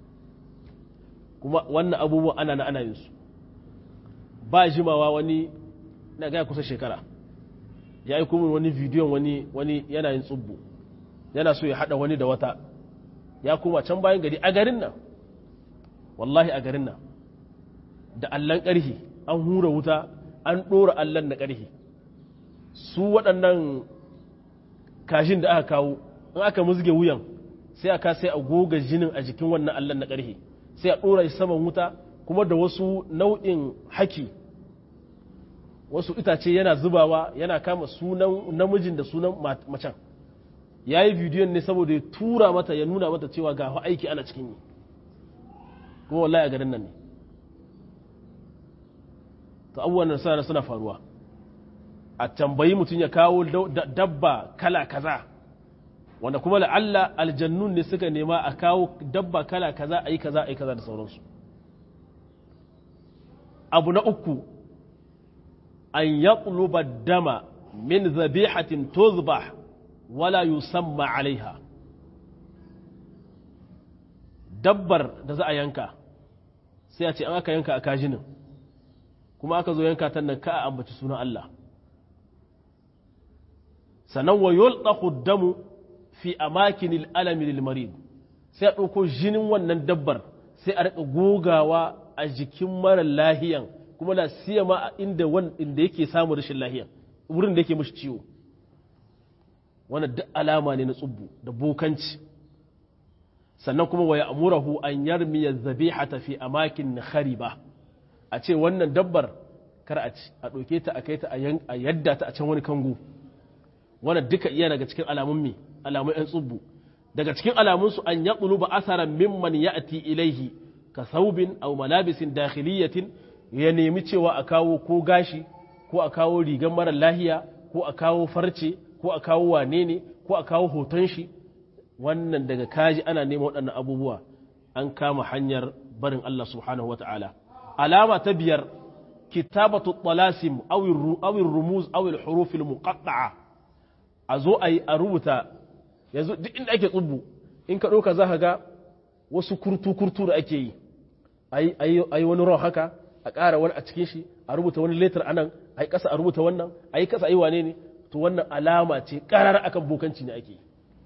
kuma wannan abubuwan ana na ana yin su ba jimawa wani na gaya kusa shekara ya yi kuma wani bidiyon wani wani yana yin tsubbu yana so ya haɗa wani da wata ya kuma can bayan gari a garin nan wallahi a garin nan da allon ƙarhi an hura wuta an ɗora allon na ƙarhi su waɗannan kashin da aka kawo in aka musge wuyan sai aka sai a goga jinin a jikin wannan allon na ƙarhi sai a ɗora shi saman wuta kuma da wasu nau'in haki wasu itace yana zubawa yana kama sunan namijin da sunan macen ya yi bidiyon ne saboda ya tura mata ya nuna mata cewa ga aiki ana cikin yi kuma wallahi a garin nan ne to abubuwan nan suna suna faruwa a tambayi mutum ya kawo dabba kala kaza wanda kuma la'alla aljannun ne suka nema a kawo dabba kala kaza a yi kaza a yi kaza da sauransu abu na uku an yaqluba dama min zabihatin tuzbah wala yusamma alaiha dabbar da za a yanka sai a ce an aka yanka a kajinin kuma aka zo yanka tan nan ka a ambaci sunan Allah sannan wa yulqahu damu fi amakinil alami lil marid sai a ɗauko jinin wannan dabbar sai a riƙa gogawa a jikin mara lahiyan kuma la siyama a inda inda yake samun rashin lahiyan wurin da yake mishi ciwo wannan duk alama ne na tsubbu da bokanci sannan kuma wa ya'murahu an yarmiya zabihata fi amakin khariba a ce wannan dabbar kar a ci a ɗauke ta a kai ta a yadda ta a can wani kango wannan duka iya daga cikin alamun me alamun yan tsubbu daga cikin alamunsu an ya ba asaran mimman ya'ti ilaihi ka saubin aw malabisin dakhiliyatin ya nemi cewa a kawo ko gashi ko a kawo rigar mara lahiya ko a kawo farce ko a kawo wane ne ko a kawo hoton shi wannan daga kaji ana neman waɗannan abubuwa an kama hanyar barin Allah subhanahu wa ta'ala alama ta biyar kitabatu talasim awir rumuz awil hurufil muqatta'a a zo a yi a rubuta yanzu duk inda ake tsubbu in ka ɗauka za ka ga wasu kurtu-kurtu da ake yi a yi wani ron haka a ƙara wani a cikin shi a rubuta wani letter anan a yi ƙasa a rubuta wannan a yi ƙasa a yi wane ne to wannan alama ce ƙarar akan bokanci ne ake yi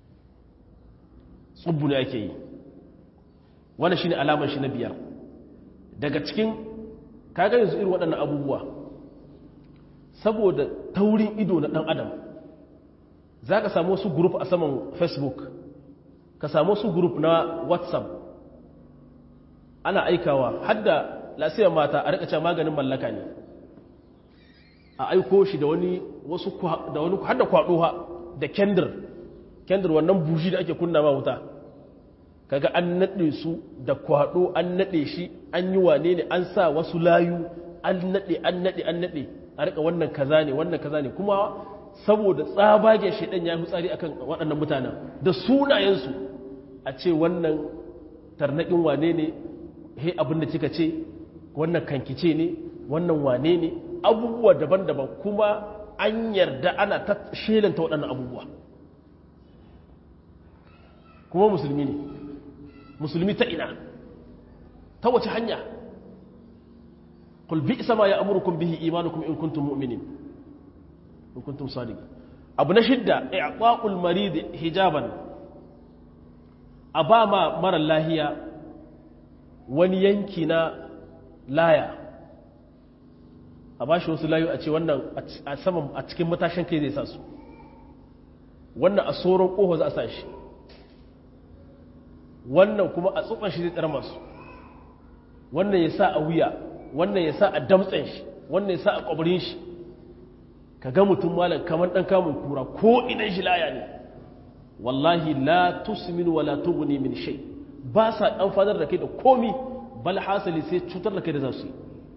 tsubbu ne ake yi wannan shine alamar shi na biyar daga cikin kaga yanzu irin waɗannan abubuwa saboda taurin ido na ɗan adam za ka samu wasu group a saman facebook ka samu wasu group na whatsapp ana aikawa hadda lasiyar mata a rikace maganin mallaka ne a aiko shi da wani wasu da wani hadda kwado da kendir kendir wannan buji da ake kunna ma wuta kaga an nade su da kwado an nade shi an yi wane ne an sa wasu layu an nade an nade an nade a rika wannan kaza ne wannan kaza ne kuma saboda tsabagen shaidan ya fi tsari akan waɗannan mutanen da sunayensu a ce wannan tarnaƙin wane ne he abin da kika ce wannan kankice ne wannan wane ne abubuwa daban-daban kuma an yarda ana ta shelanta waɗannan abubuwa kuma musulmi ne musulmi ta ina ta wace hanya قل بئس ما يأمركم به إيمانكم إن كنتم مؤمنين in kuntum sadiq abu na shidda i'ta'ul marid hijaban a ba ma mara lahiya wani yanki na laya a ba shi wasu layu a ce wannan a saman a cikin matashin kai zai sa su wannan a tsoron ƙofa za a sa shi wannan kuma a tsufan shi zai tsara masu wannan ya sa a wuya wannan ya sa a damtsen shi wannan ya sa a ƙwabirin shi ka ga mutum malam kamar ɗan kamun kura ko idan shi laya ne wallahi la tusmin wa la tughni min shay ba sa dan fadar da kai da komi bal hasali sai cutar da kai da zasu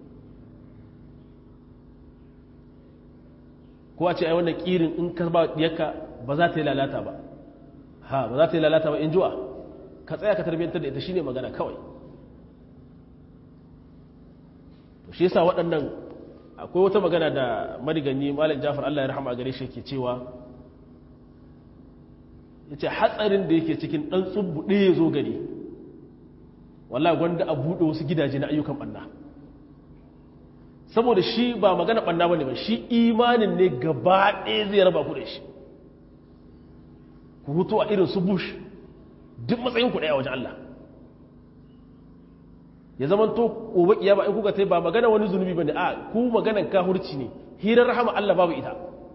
ko a ce ai wannan kirin in ka ba diyarka ba za ta yi lalata ba ha ba za ta yi lalata ba in juwa ka tsaya ka tarbiyantar da ita shine magana kawai to shi yasa waɗannan akwai wata magana da mariganyi malam jafar Allah ya rahama gare shi ke cewa yace hatsarin da yake cikin dan tsubbu ɗaya ya zo gari wallahi gwanda a buɗe wasu gidaje na ayyukan ɓanna saboda shi ba magana ɓanna bane ba shi imanin ne gaba ɗaya zai raba ku da shi ku hutu a irin su bush duk matsayin ku ɗaya wajen Allah ya zama to gobe kiyama in kuka tai ba magana wani zunubi bane a ku maganan kahurci ne hirar rahama Allah babu ita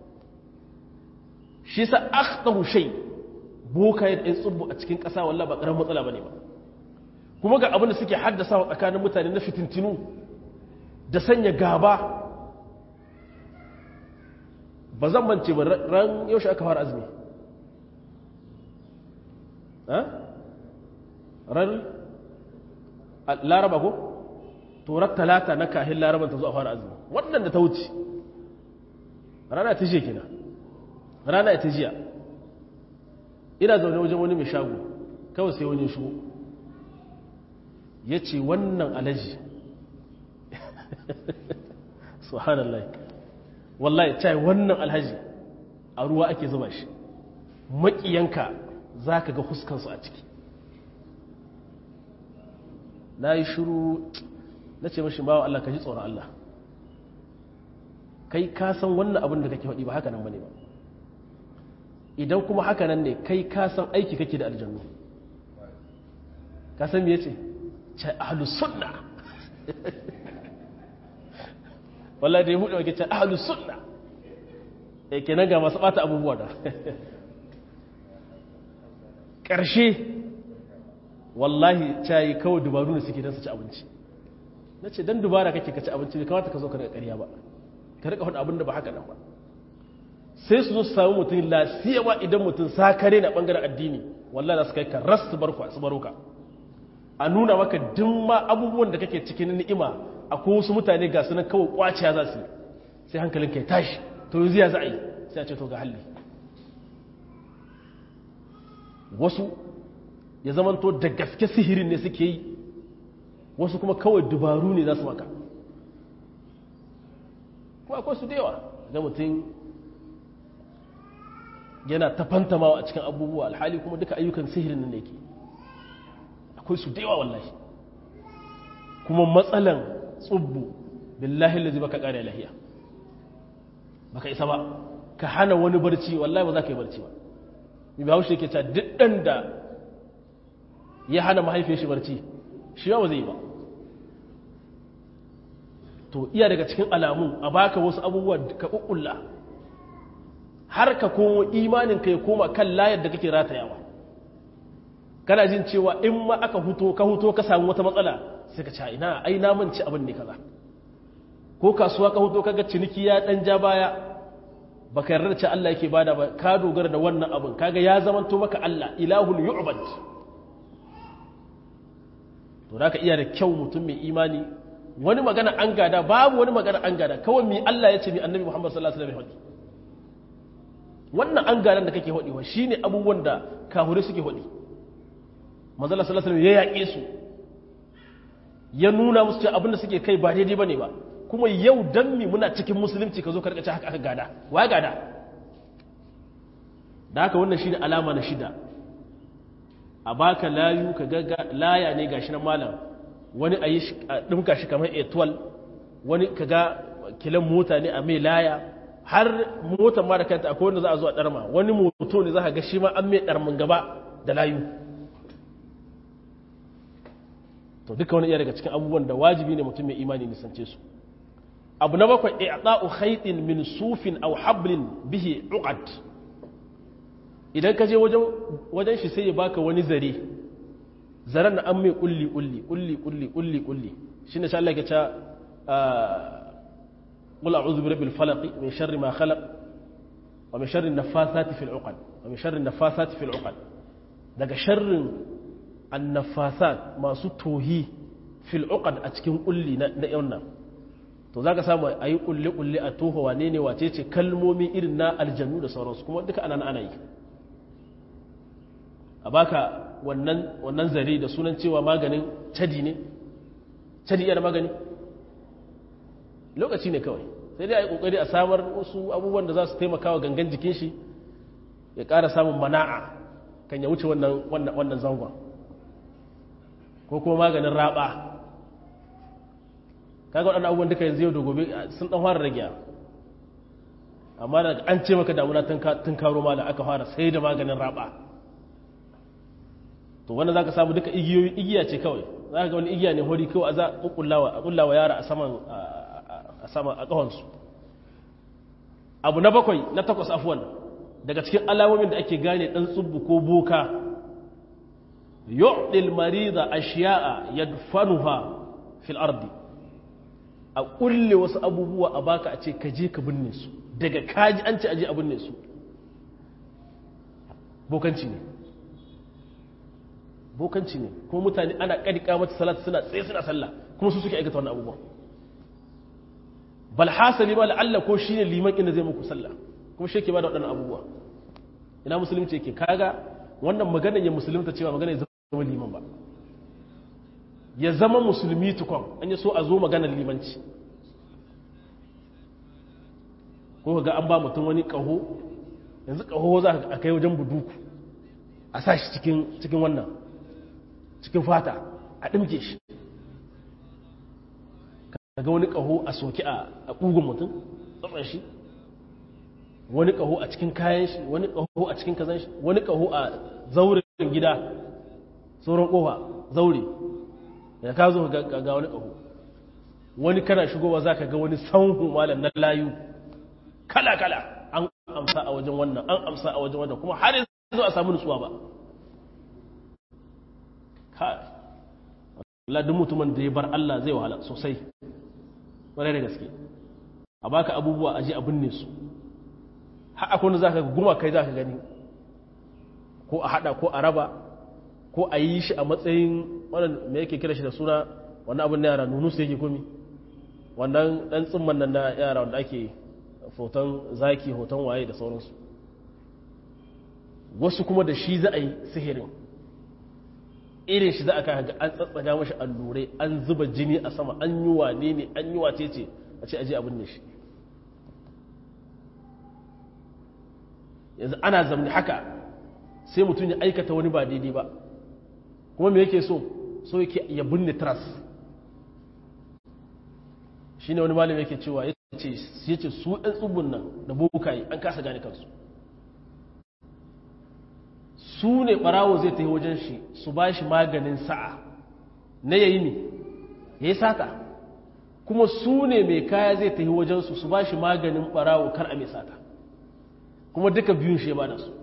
shi sa akhtahu shay boka ya ɗin tsubbu a cikin ƙasa wallah ba ƙaramin matsala bane ba kuma ga abin da suke haddasa wa tsakanin mutane na fitintinu da sanya gaba ba zan mance ba ran yaushe aka fara azumi ran laraba ko turar talata na kahin laraban ta zo a fara azumi wannan da ta wuce rana ta jiya kina rana ta jiya ina zaune wajen wani mai shago kawai sai wani shigo ya ce wannan alaji subhanallah wallahi cai wannan alhaji a ruwa ake zuba shi maƙiyanka za ka ga huskansu a ciki na yi shiru na ce mashi bawa Allah ka ji tsoron Allah kai ka san wannan abin da kake faɗi ba haka nan bane ba idan kuma haka nan ne kai ka san aiki kake da aljannu ka san me yace ce ahlus sunna wallahi da ya buɗe wake ce ahlus sunna eh kenan ga masu bata abubuwa da ƙarshe wallahi cayi kawai dubaru ne suke don su ci abinci na ce don dubara kake ka ci abinci bai kamata ka zo ka daga ƙarya ba ka rika faɗin abin da ba haka nan ba sai su zo su samu mutum lasiyawa idan mutum sakare na ɓangaren addini wallahi za su kai ka ras su barka su baro ka a nuna maka duk ma abubuwan da kake cikin ni'ima akwai wasu mutane ga sunan kawai kwaciya za su yi sai hankalin ka ya tashi to yanzu ya za a yi sai a ce to ga halli wasu ya zamanto da gaske sihirin ne suke yi wasu kuma kawai dubaru ne za su maka kuma akwai su da yawa ga mutum yana ta fantamawa a cikin abubuwa alhali kuma duka ayyukan sihirin nan ne ke akwai su da yawa wallahi kuma matsalan tsubbu billahi lazi baka kare lahiya baka isa ba ka hana wani barci wallahi ba za ka yi barci ba mai bahaushe ke ta duk ɗan da ya hana mahaifiyar shi barci shi ba zai yi ba to iya daga cikin alamun a baka wasu abubuwa ka ƙuƙulla har ka komo imanin ka ya koma kan layar da kake ratayawa kana jin cewa in ma aka huto ka huto ka samu wata matsala sai ka ce ina ai na manci abin ne kaza ko kasuwa ka huto kaga ciniki ya dan ja baya baka yarda da ce Allah yake bada ba ka dogara da wannan abin kaga ya zamanto maka Allah ilahul yu'bad to da ka iya da kyau mutum mai imani wani magana an gada babu wani magana an gada kawai mai Allah ya ce mai annabi Muhammad sallallahu alaihi wasallam wannan an gadan da kake hodiwa shine abubuwan da kahure suke hodi manzo sallallahu alaihi wasallam ya yaƙe su ya nuna musu cewa abin da suke kai ba daidai bane ba kuma yau dan mi muna cikin musulunci ka zo ka rika haka aka gada wa gada da haka wannan shine alama na shida a baka layu ka ga laya ne gashi na malam wani a yi ɗinka shi kamar etwal wani ka ga kilan mota ne a mai laya har motar ma da kanta akwai wanda za a zo a ɗarma wani moto ne za ka ga shi ma an mai ɗarmin gaba da layu to duka wani iya daga cikin abubuwan da wajibi ne mutum mai imani nisance su abu na bakwai i'ta'u khaytin min sufin aw hablin bihi uqad idan ka je wajen shi sai ya baka wani zare zaren da an mai kulli kulli kulli kulli kulli kulli shi ne Allah ya ce qul a'udhu bi rabbil falaq min sharri ma khalaq wa min sharri nafathati fil 'uqad wa min sharri nafathati fil 'uqad daga sharrin annafasat masu tohi fil 'uqad a cikin kulli na na nan to zaka samu ayi kulli kulli a toho wane ne wace ce kalmomi irin na aljannu da sauransu kuma duka anan ana yi a baka wannan wannan zare da sunan cewa maganin cadi ne cadi yana magani lokaci ne kawai sai dai a yi kokari a samar wasu abubuwan da za su taimaka wa gangan jikin shi ya ƙara samun mana'a kan ya wuce wannan zangon ko kuma maganin raba kaga waɗannan abubuwan duka yanzu yau da gobe sun ɗan fara rage amma da an ce maka damuna tun karo mala aka fara sai da maganin raba to wanda za ka samu duka igiyoyi igiya ce kawai za ka ga wani igiya ne hori kawai a za a kullawa yara a saman a sama a ƙahonsu abu na bakwai na takwas afuwan daga cikin alamomin da ake gane ɗan tsubbu ko boka yu'dil marida ashiya'a yadfanuha fil ardi a kulle wasu abubuwa a baka a ce ka je ka binne su daga kaji an ce aje a binne su bokanci ne bokanci ne kuma mutane ana ƙadika mata salatu suna tsaye suna sallah kuma su suke aikata wannan abubuwan bal hasali ma la'alla ko shine liman inda zai muku sallah kuma shi ke ba da waɗannan abubuwa ina musulunci yake kaga wannan magana ya musulunta cewa magana ya zama liman ba ya zama musulmi tukon an yi so a zo maganar limanci ko ga an ba mutum wani ƙaho yanzu ƙaho za a kai wajen buduku a sa shi cikin wannan cikin fata a ɗimke shi ga wani ƙaho a soki a ƙugun mutum tsatsan shi wani ƙaho a cikin kayan shi wani ƙaho a cikin kazan shi wani ƙaho a zaurin gida sauran ƙofa zaure da ka zo ga wani ƙaho wani kana shigowa za ka ga wani sanhu malam na layu kala-kala an amsa a wajen wannan an amsa a wajen wannan kuma har yanzu a samu nutsuwa ba kai Allah duk mutumin da ya bar Allah zai wahala sosai ƙwarai da gaske a baka abubuwa aje a binne su har akwai wanda zaka guma kai zaka gani ko a hada ko a raba ko a yi shi a matsayin wannan me yake kira shi da suna wannan abin na yara nunu su yake komi wannan dan tsimman nan na yara wanda ake hoton zaki hoton waye da sauransu wasu kuma da shi za a yi sihirin irin shi za a kai ga an tsatsaga mashi allurai an zuba jini a sama an yi wane ne an yi wace ce a ce aje abin ne shi yanzu ana zamani haka sai mutum ya aikata wani ba daidai ba kuma me yake so so yake ya binne tras shi ne wani malami yake cewa ya ce su ɗan tsubun nan da bokaye an kasa gane kansu su ne ɓarawo zai tafi wajen shi su ba shi maganin sa'a na yayi ne ya yi sata kuma su ne mai kaya zai tafi wajensu su ba shi maganin ɓarawo kar a mai sata kuma duka biyun shi ya ba da su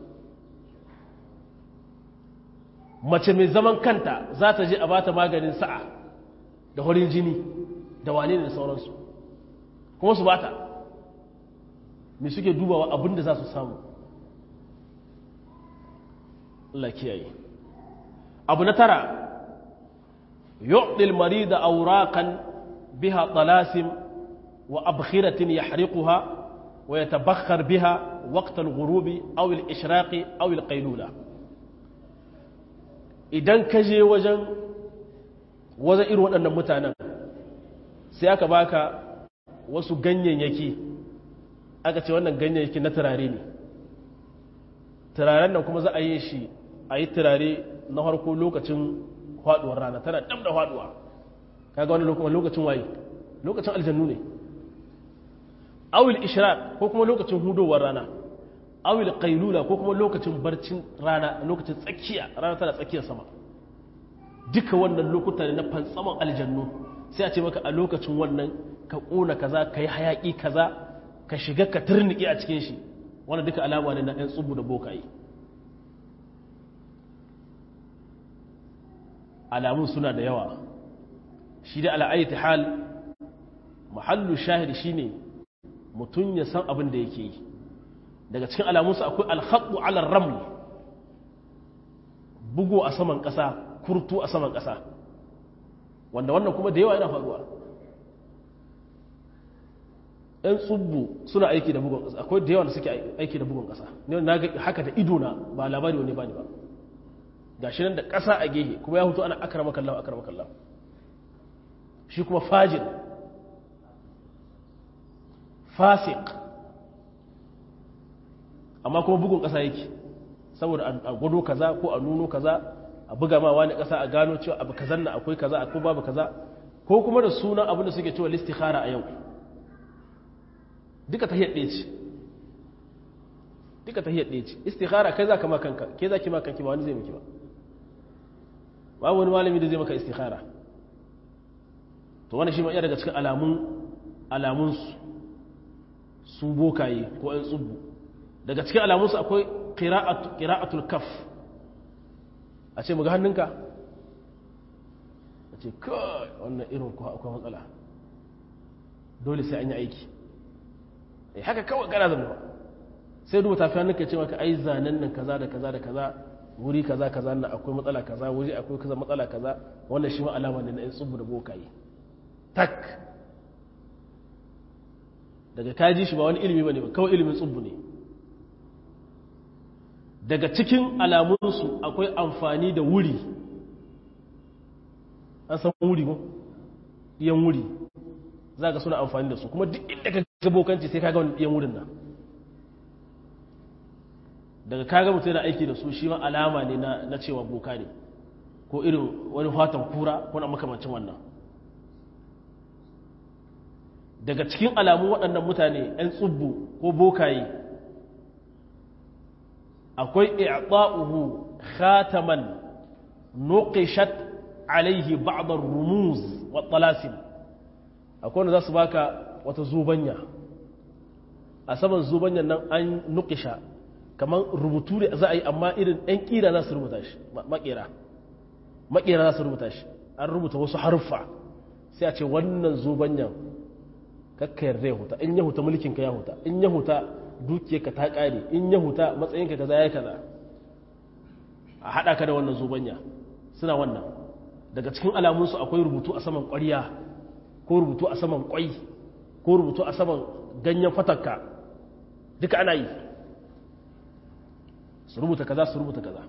mace mai zaman kanta za ta je a ba ta maganin sa'a da horin jini da wane ne da sauransu kuma su ba ta mai suke dubawa abin da za su samu Allah kiyaye abu na tara yu'dil marida awraqan biha talasim wa abkhiratin yahriquha wa yatabakhkhar biha waqt al-ghurub aw al-ishraq aw al-qaylula idan ka je wajen wajen irin waɗannan mutanen sai aka baka wasu ganyayyaki aka ce wannan ganyayyaki na turare ne turaren nan kuma za a yi shi a yi turare na harko lokacin faduwar rana tana dab da faduwa kaga wani lokacin waye lokacin aljannu ne awil ishraq ko kuma lokacin hudowar rana awil qailula ko kuma lokacin barcin rana lokacin tsakiya rana tana tsakiyar sama duka wannan lokuta ne na fantsaman aljannu sai a ce maka a lokacin wannan ka kona kaza ka yi hayaki kaza ka shiga ka turniki a cikin shi wannan duka alama ne na ɗan tsubu da bokaye alamun suna da yawa shi da al'ayyata hal mahallu shahidi shine mutum ya san abin da yake yi daga cikin alamunsa akwai alhaɗu alar ramli bugu a saman ƙasa kurtu a saman ƙasa wanda wannan kuma da yawa yana faruwa ‘yan tsubbu suna aiki da bugun ƙasa akwai da yawa da suke aiki da bugun ƙasa ne na ga haka da idona ba labari wani ba ne ba ga shi nan da ƙasa a gehe kuma ya hutu ana akara makallahu akara makallahu shi kuma fajin fasik amma kuma bugun ƙasa yake saboda a gwado kaza ko a nuno kaza a buga ma wani ƙasa a gano cewa abu kazan na akwai kaza ko babu kaza ko kuma da sunan abin da suke cewa listikhara a yau duka ta ɗaya ce duka ta ɗaya ce istikhara kai za ka ma kanka ke za ki ma kanki ba wani zai miki ba babu wani malami da zai maka istikhara to wani shi ma iya daga cikin alamun alamunsu su bokaye ko ‘yan tsubbu daga cikin alamunsu akwai ƙira'atul kaf a ce muga hannunka a ce kawai wannan irin kuwa akwai matsala dole sai an yi aiki eh haka kawai gara zama ba sai duba tafi hannunka ce maka ai zanen nan kaza da kaza da kaza wuri kaza kaza na akwai matsala kaza wuri akwai kaza matsala kaza wannan shi ma alama ne na ‘yan tsubbu da bokaye tak daga kaji shi ba wani ilimi ba ne ba kawai ilimin tsubbu ne daga cikin alamunsu akwai amfani da wuri an san wuri ko ɗiyan wuri za ka suna amfani da su kuma duk inda ka gabokanci sai ka ga wani ɗiyan wurin nan daga kaga mutum yana aiki da su shi ma alama ne na cewa boka ne ko irin wani fatan kura ko na makamancin wannan daga cikin alamun waɗannan mutane 'yan tsubbu ko bokaye akwai i'ta'uhu khataman nuqishat alaihi ba'd ar-rumuz wa talasim akwai wanda za su baka wata zubanya a saman zubanyan nan an nuqisha kamar rubutu ne za a yi amma irin ɗan ƙira za su rubuta shi makera makera za su rubuta shi an rubuta wasu haruffa sai a ce wannan zobanyan kakka yarda ya huta in ya huta mulkinka ya huta in ya huta dukiyarka ta ƙare in ya huta matsayinka kaza ya kaza a haɗa ka da wannan zobanya suna wannan daga cikin alamunsu akwai rubutu a saman ƙwarya ko rubutu a saman ƙwai ko rubutu a saman ganyen fatakka duka ana yi su rubuta kaza su rubuta kaza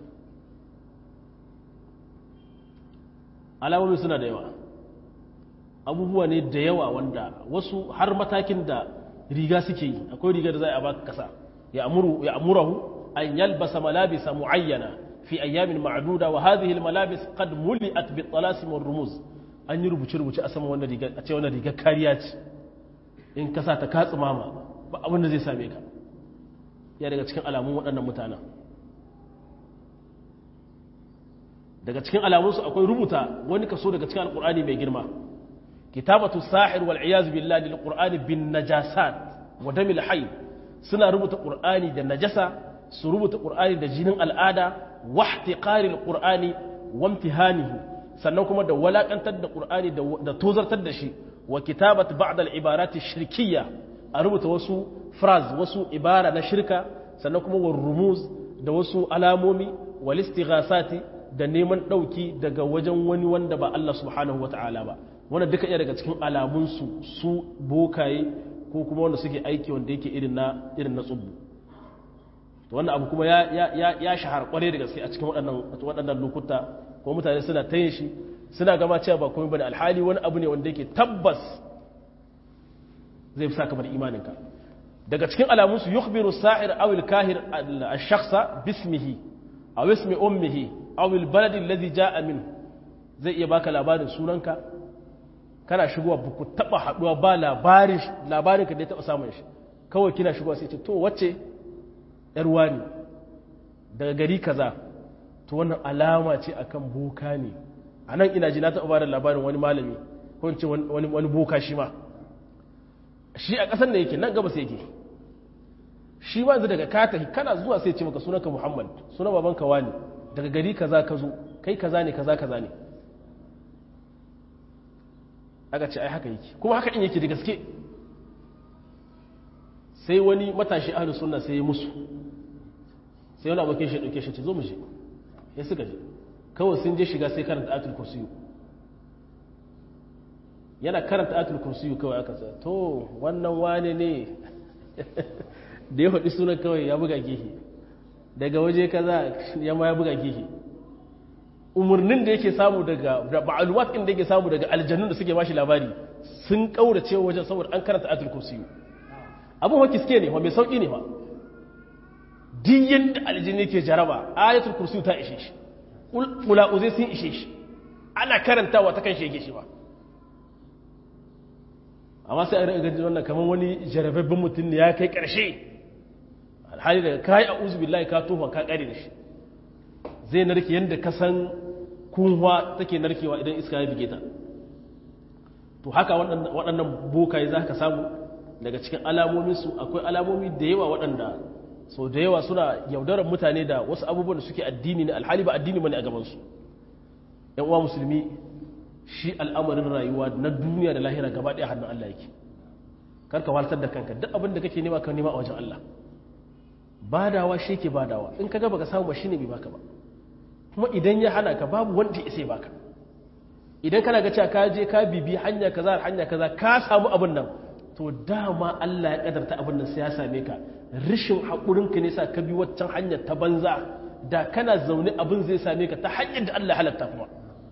alamomi suna da yawa abubuwa ne da yawa wanda wasu har matakin da riga suke yi akwai riga da za a baka kasa ya amurahu an yalbasa malabisa muayyana fi ayyamin ma'duda wa hadhihi almalabis qad muli'at bi talasim wal rumuz an yi rubuce rubuce a sama wannan riga a ce wannan riga kariya ce in kasa ta katsi mama ba abin da zai same ka ya daga cikin alamun waɗannan mutanen daga cikin alamunsu akwai rubuta wani kaso daga cikin alkur'ani mai girma kitabatu sahir wal iyaz billahi lil qur'ani bin najasat wa damil hayy suna rubuta qur'ani da najasa su rubuta qur'ani da jinin al'ada wa ihtiqari al qur'ani wa imtihanihi sannan kuma da walakantar da qur'ani da tozartar da shi wa kitabat ba'd al ibarat shirkiyya a rubuta wasu phrase wasu ibara na shirka sannan kuma wa rumuz da wasu alamomi wal istighasati da neman ɗauki daga wajen wani wanda ba Allah subhanahu wa ta'ala ba wanda duka iya daga cikin alamunsu su bokaye ko kuma wanda suke aiki wanda yake irin na irin na tsubbu wannan abu kuma ya shahara kwarai da gaske a cikin waɗannan lokuta ko mutane suna ta yin shi suna gama cewa ba komai bane alhali wani abu ne wanda yake tabbas zai fi saka bar imaninka daga cikin alamunsu yukhbiru sa'ir aw al-kahir al-shakhsa bismihi aw ismi ummihi awil baladin lazi ja'a min zai iya baka labarin sunanka kana shigowa ba ku taba haduwa ba labarin labarin ka da ya taba samun shi kawai kina shigowa sai ce to wacce yar wani daga gari kaza to wannan alama ce akan boka ne a nan ina ji na taba bada labarin wani malami ko in ce wani wani boka shi ma shi a ƙasar da yake nan gabas yake shi ma yanzu daga kata kana zuwa sai ce maka sunanka muhammad sunan babanka wani daga gari kaza ka zo kai kaza ne kaza kaza ne aka ce ai haka yake kuma haka in yake da gaske sai wani matashi ahlus sunna sai ya musu sai wani abokin shi dauke shi ce zo mu je ya suka je kawai sun je shiga sai karanta atul kursiyu yana karanta atul kursiyu kawai aka ce to wannan wane ne da ya faɗi sunan kawai ya buga gehe daga waje kaza ya ma ya buga gehe umarnin da yake samu daga da ba'aluwat din da yake samu daga aljannun da suke bashi labari sun kaurace wajen saboda an karanta atul kursiyu abin wa kiske ne wa mai sauki ne wa duk yanda aljini yake jaraba ayatul kursiyu ta ishe shi kula uzai sun ishe shi ana karantawa ta kan shege shi ba amma sai a rika gaji wannan kamar wani jarababben mutum ne ya kai karshe alhali daga kayi a uzu billahi ka tofa ka kare da shi zai narke yadda ka san kunwa take narkewa idan iska ya bige ta to haka waɗannan bokaye za ka samu daga cikin alamominsu akwai alamomi da yawa waɗanda sau da yawa suna yaudarar mutane da wasu abubuwan da suke addini ne alhali ba addini bane a gabansu yan uwa musulmi shi al'amarin rayuwa na duniya da lahira gaba ɗaya hannun Allah yake karka waltar da kanka duk abin da kake nema ka nema a wajen Allah badawa shi ke badawa in ka gaba ka samu ba shi ne bai baka ba kuma idan ya hana ka babu wanda ya sai baka idan kana ga cewa ka je ka bibi hanya kaza hanya kaza ka samu abin nan to dama Allah ya kadarta abin nan sai ya same ka rishin hakurin ka ne sa ka bi waccan hanyar ta banza da kana zaune abin zai same ka ta hanyar da Allah halatta kuma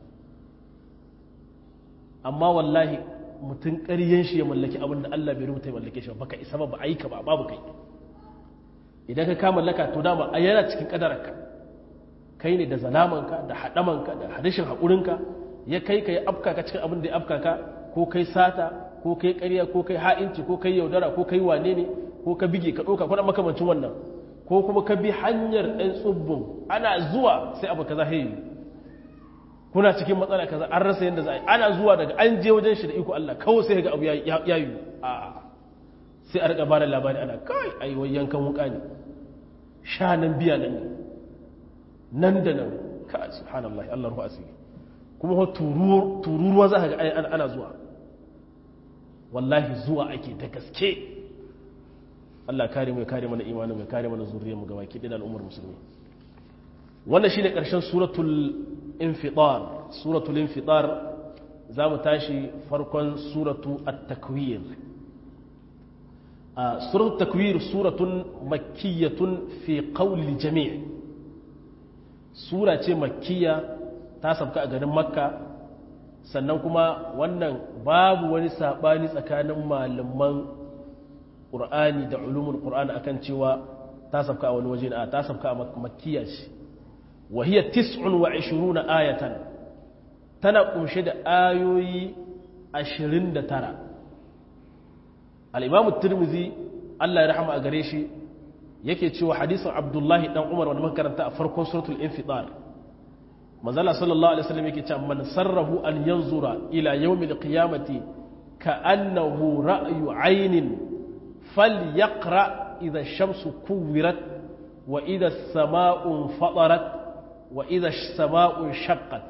amma wallahi mutum ƙaryen shi ya mallaki abin da Allah bai rubuta ya mallake shi baka isa ba ba aika ba babu kai idan ka kama mallaka to dama a yana cikin kadararka kai ne da zalamanka da haɗamanka da hadishin haƙurinka ya kai ka yi afka ka cikin abin da ya afka ka ko kai sata ko kai ƙarya ko kai ha'inci ko kai yaudara ko kai wane ne ko ka bige ka ɗauka kwanan makamancin wannan ko kuma ka bi hanyar ɗan tsubbun ana zuwa sai abu kaza hayi kuna cikin matsala kaza an rasa yadda za a yi ana zuwa daga an je wajen shi da iko Allah kawai sai ga abu ya yi a sai a riƙa ba da labari ana kai ai wai yankan wuka ne sha nan biya nan ne nan da nan ka subhanallah Allah ruhu asiri kuma tururuwa za ka ga ana zuwa wallahi zuwa ake da gaske Allah kare mai kare mana imanin mai kare mana zuriyar mu gaba kiɗin al'ummar musulmi wannan shine ƙarshen suratul infitar suratul infitar za mu tashi farkon suratu at-takwir suratul takwir suratun makkiyatun fi qawli jami' sura ce makkiya ta sabka a garin makka sannan kuma wannan babu wani sabani tsakanin malaman qur'ani da ulumul qur'ani akan cewa ta sabka a wani waje a ta sabka a makkiya ce wa hiya 29 ayatan tana kunshe da ayoyi 29 al-imam tirmizi Allah ya rahama a gare shi yake cewa hadisin abdullahi dan umar wanda muka karanta a farkon suratul infitar manzala sallallahu alaihi wasallam yake cewa man sarrahu an yanzura ila yawmil qiyamati ka'annahu ra'yu aynin falyaqra idha ash-shamsu kuwirat wa idha as-samaa'u fatarat wa idha as-samaa'u shaqqat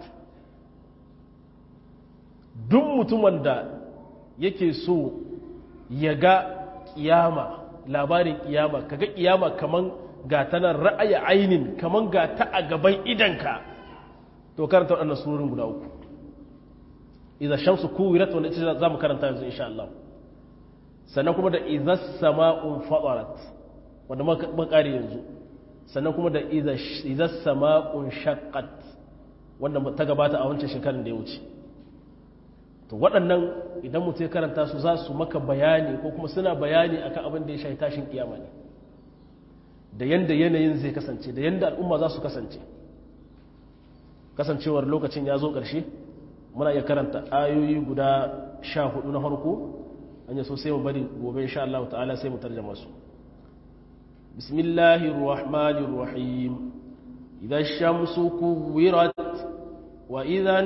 duk mutumin da yake so ya ga kiyama labarin kiyama kaga kiyama kaman ga ta nan ra'ayi ainin kaman ga ta a gaban idanka to karanta waɗannan surorin guda uku idza shamsu kuwirat wanda ita za mu karanta yanzu insha Allah sannan kuma da idza sama'un fadarat wanda muka kare yanzu sannan kuma da idza sama'un shaqqat wanda ta gabata a wancan shekarun da ya wuce to waɗannan idan mutum ya karanta su za su maka bayani ko kuma suna bayani akan abin da ya shahi tashin kiyama ne da yanda yanayin zai kasance da yanda al'umma za su kasance kasancewar lokacin ya zo ƙarshe muna iya karanta ayoyi guda sha hudu na farko an yi so sai mu bari gobe insha Allah ta'ala sai mu tarjama su bismillahir rahmanir rahim idan shamsu kuwirat wa idan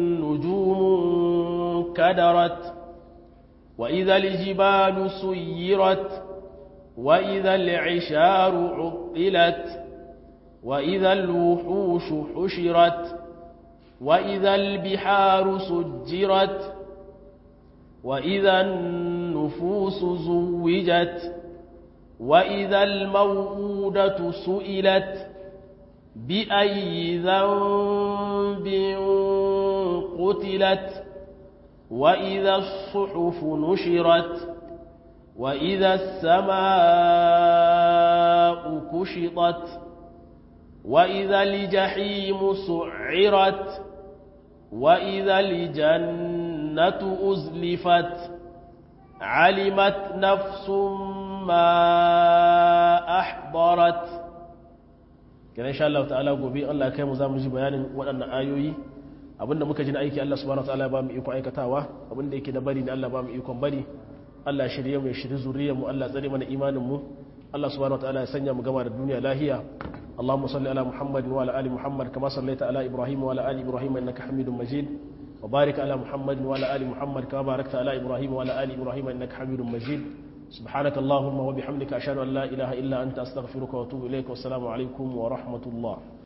nujumu kadarat wa idan jibalu suyirat wa idan al'isharu uqilat wa idan al-wuhushu hushirat وإذا البحار سجرت وإذا النفوس زوجت وإذا الموءودة سئلت بأي ذنب قتلت وإذا الصحف نشرت وإذا السماء كشطت وإذا الجحيم سعرت وإذا الجنة أزلفت علمت نفس ما أحضرت kina insha Allah ta'ala gobe Allah kai mu za mu ji bayanin waɗannan ayoyi abinda muka ji na aiki Allah subhanahu wataala ya ba mu iko aikatawa abinda yake da bari ne Allah ba mu ikon bari Allah shirye mu ya shirye zuriyar mu Allah tsare mana imanin mu Allah subhanahu wataala ya sanya mu gama da duniya lahiya اللهم صل على محمد وعلى ال محمد كما صليت على ابراهيم وعلى ال ابراهيم انك حميد مجيد وبارك على محمد وعلى ال محمد كما باركت على ابراهيم وعلى ال ابراهيم انك حميد مجيد سبحانك اللهم وبحمدك اشهد ان لا اله الا انت استغفرك واتوب اليك والسلام عليكم ورحمه الله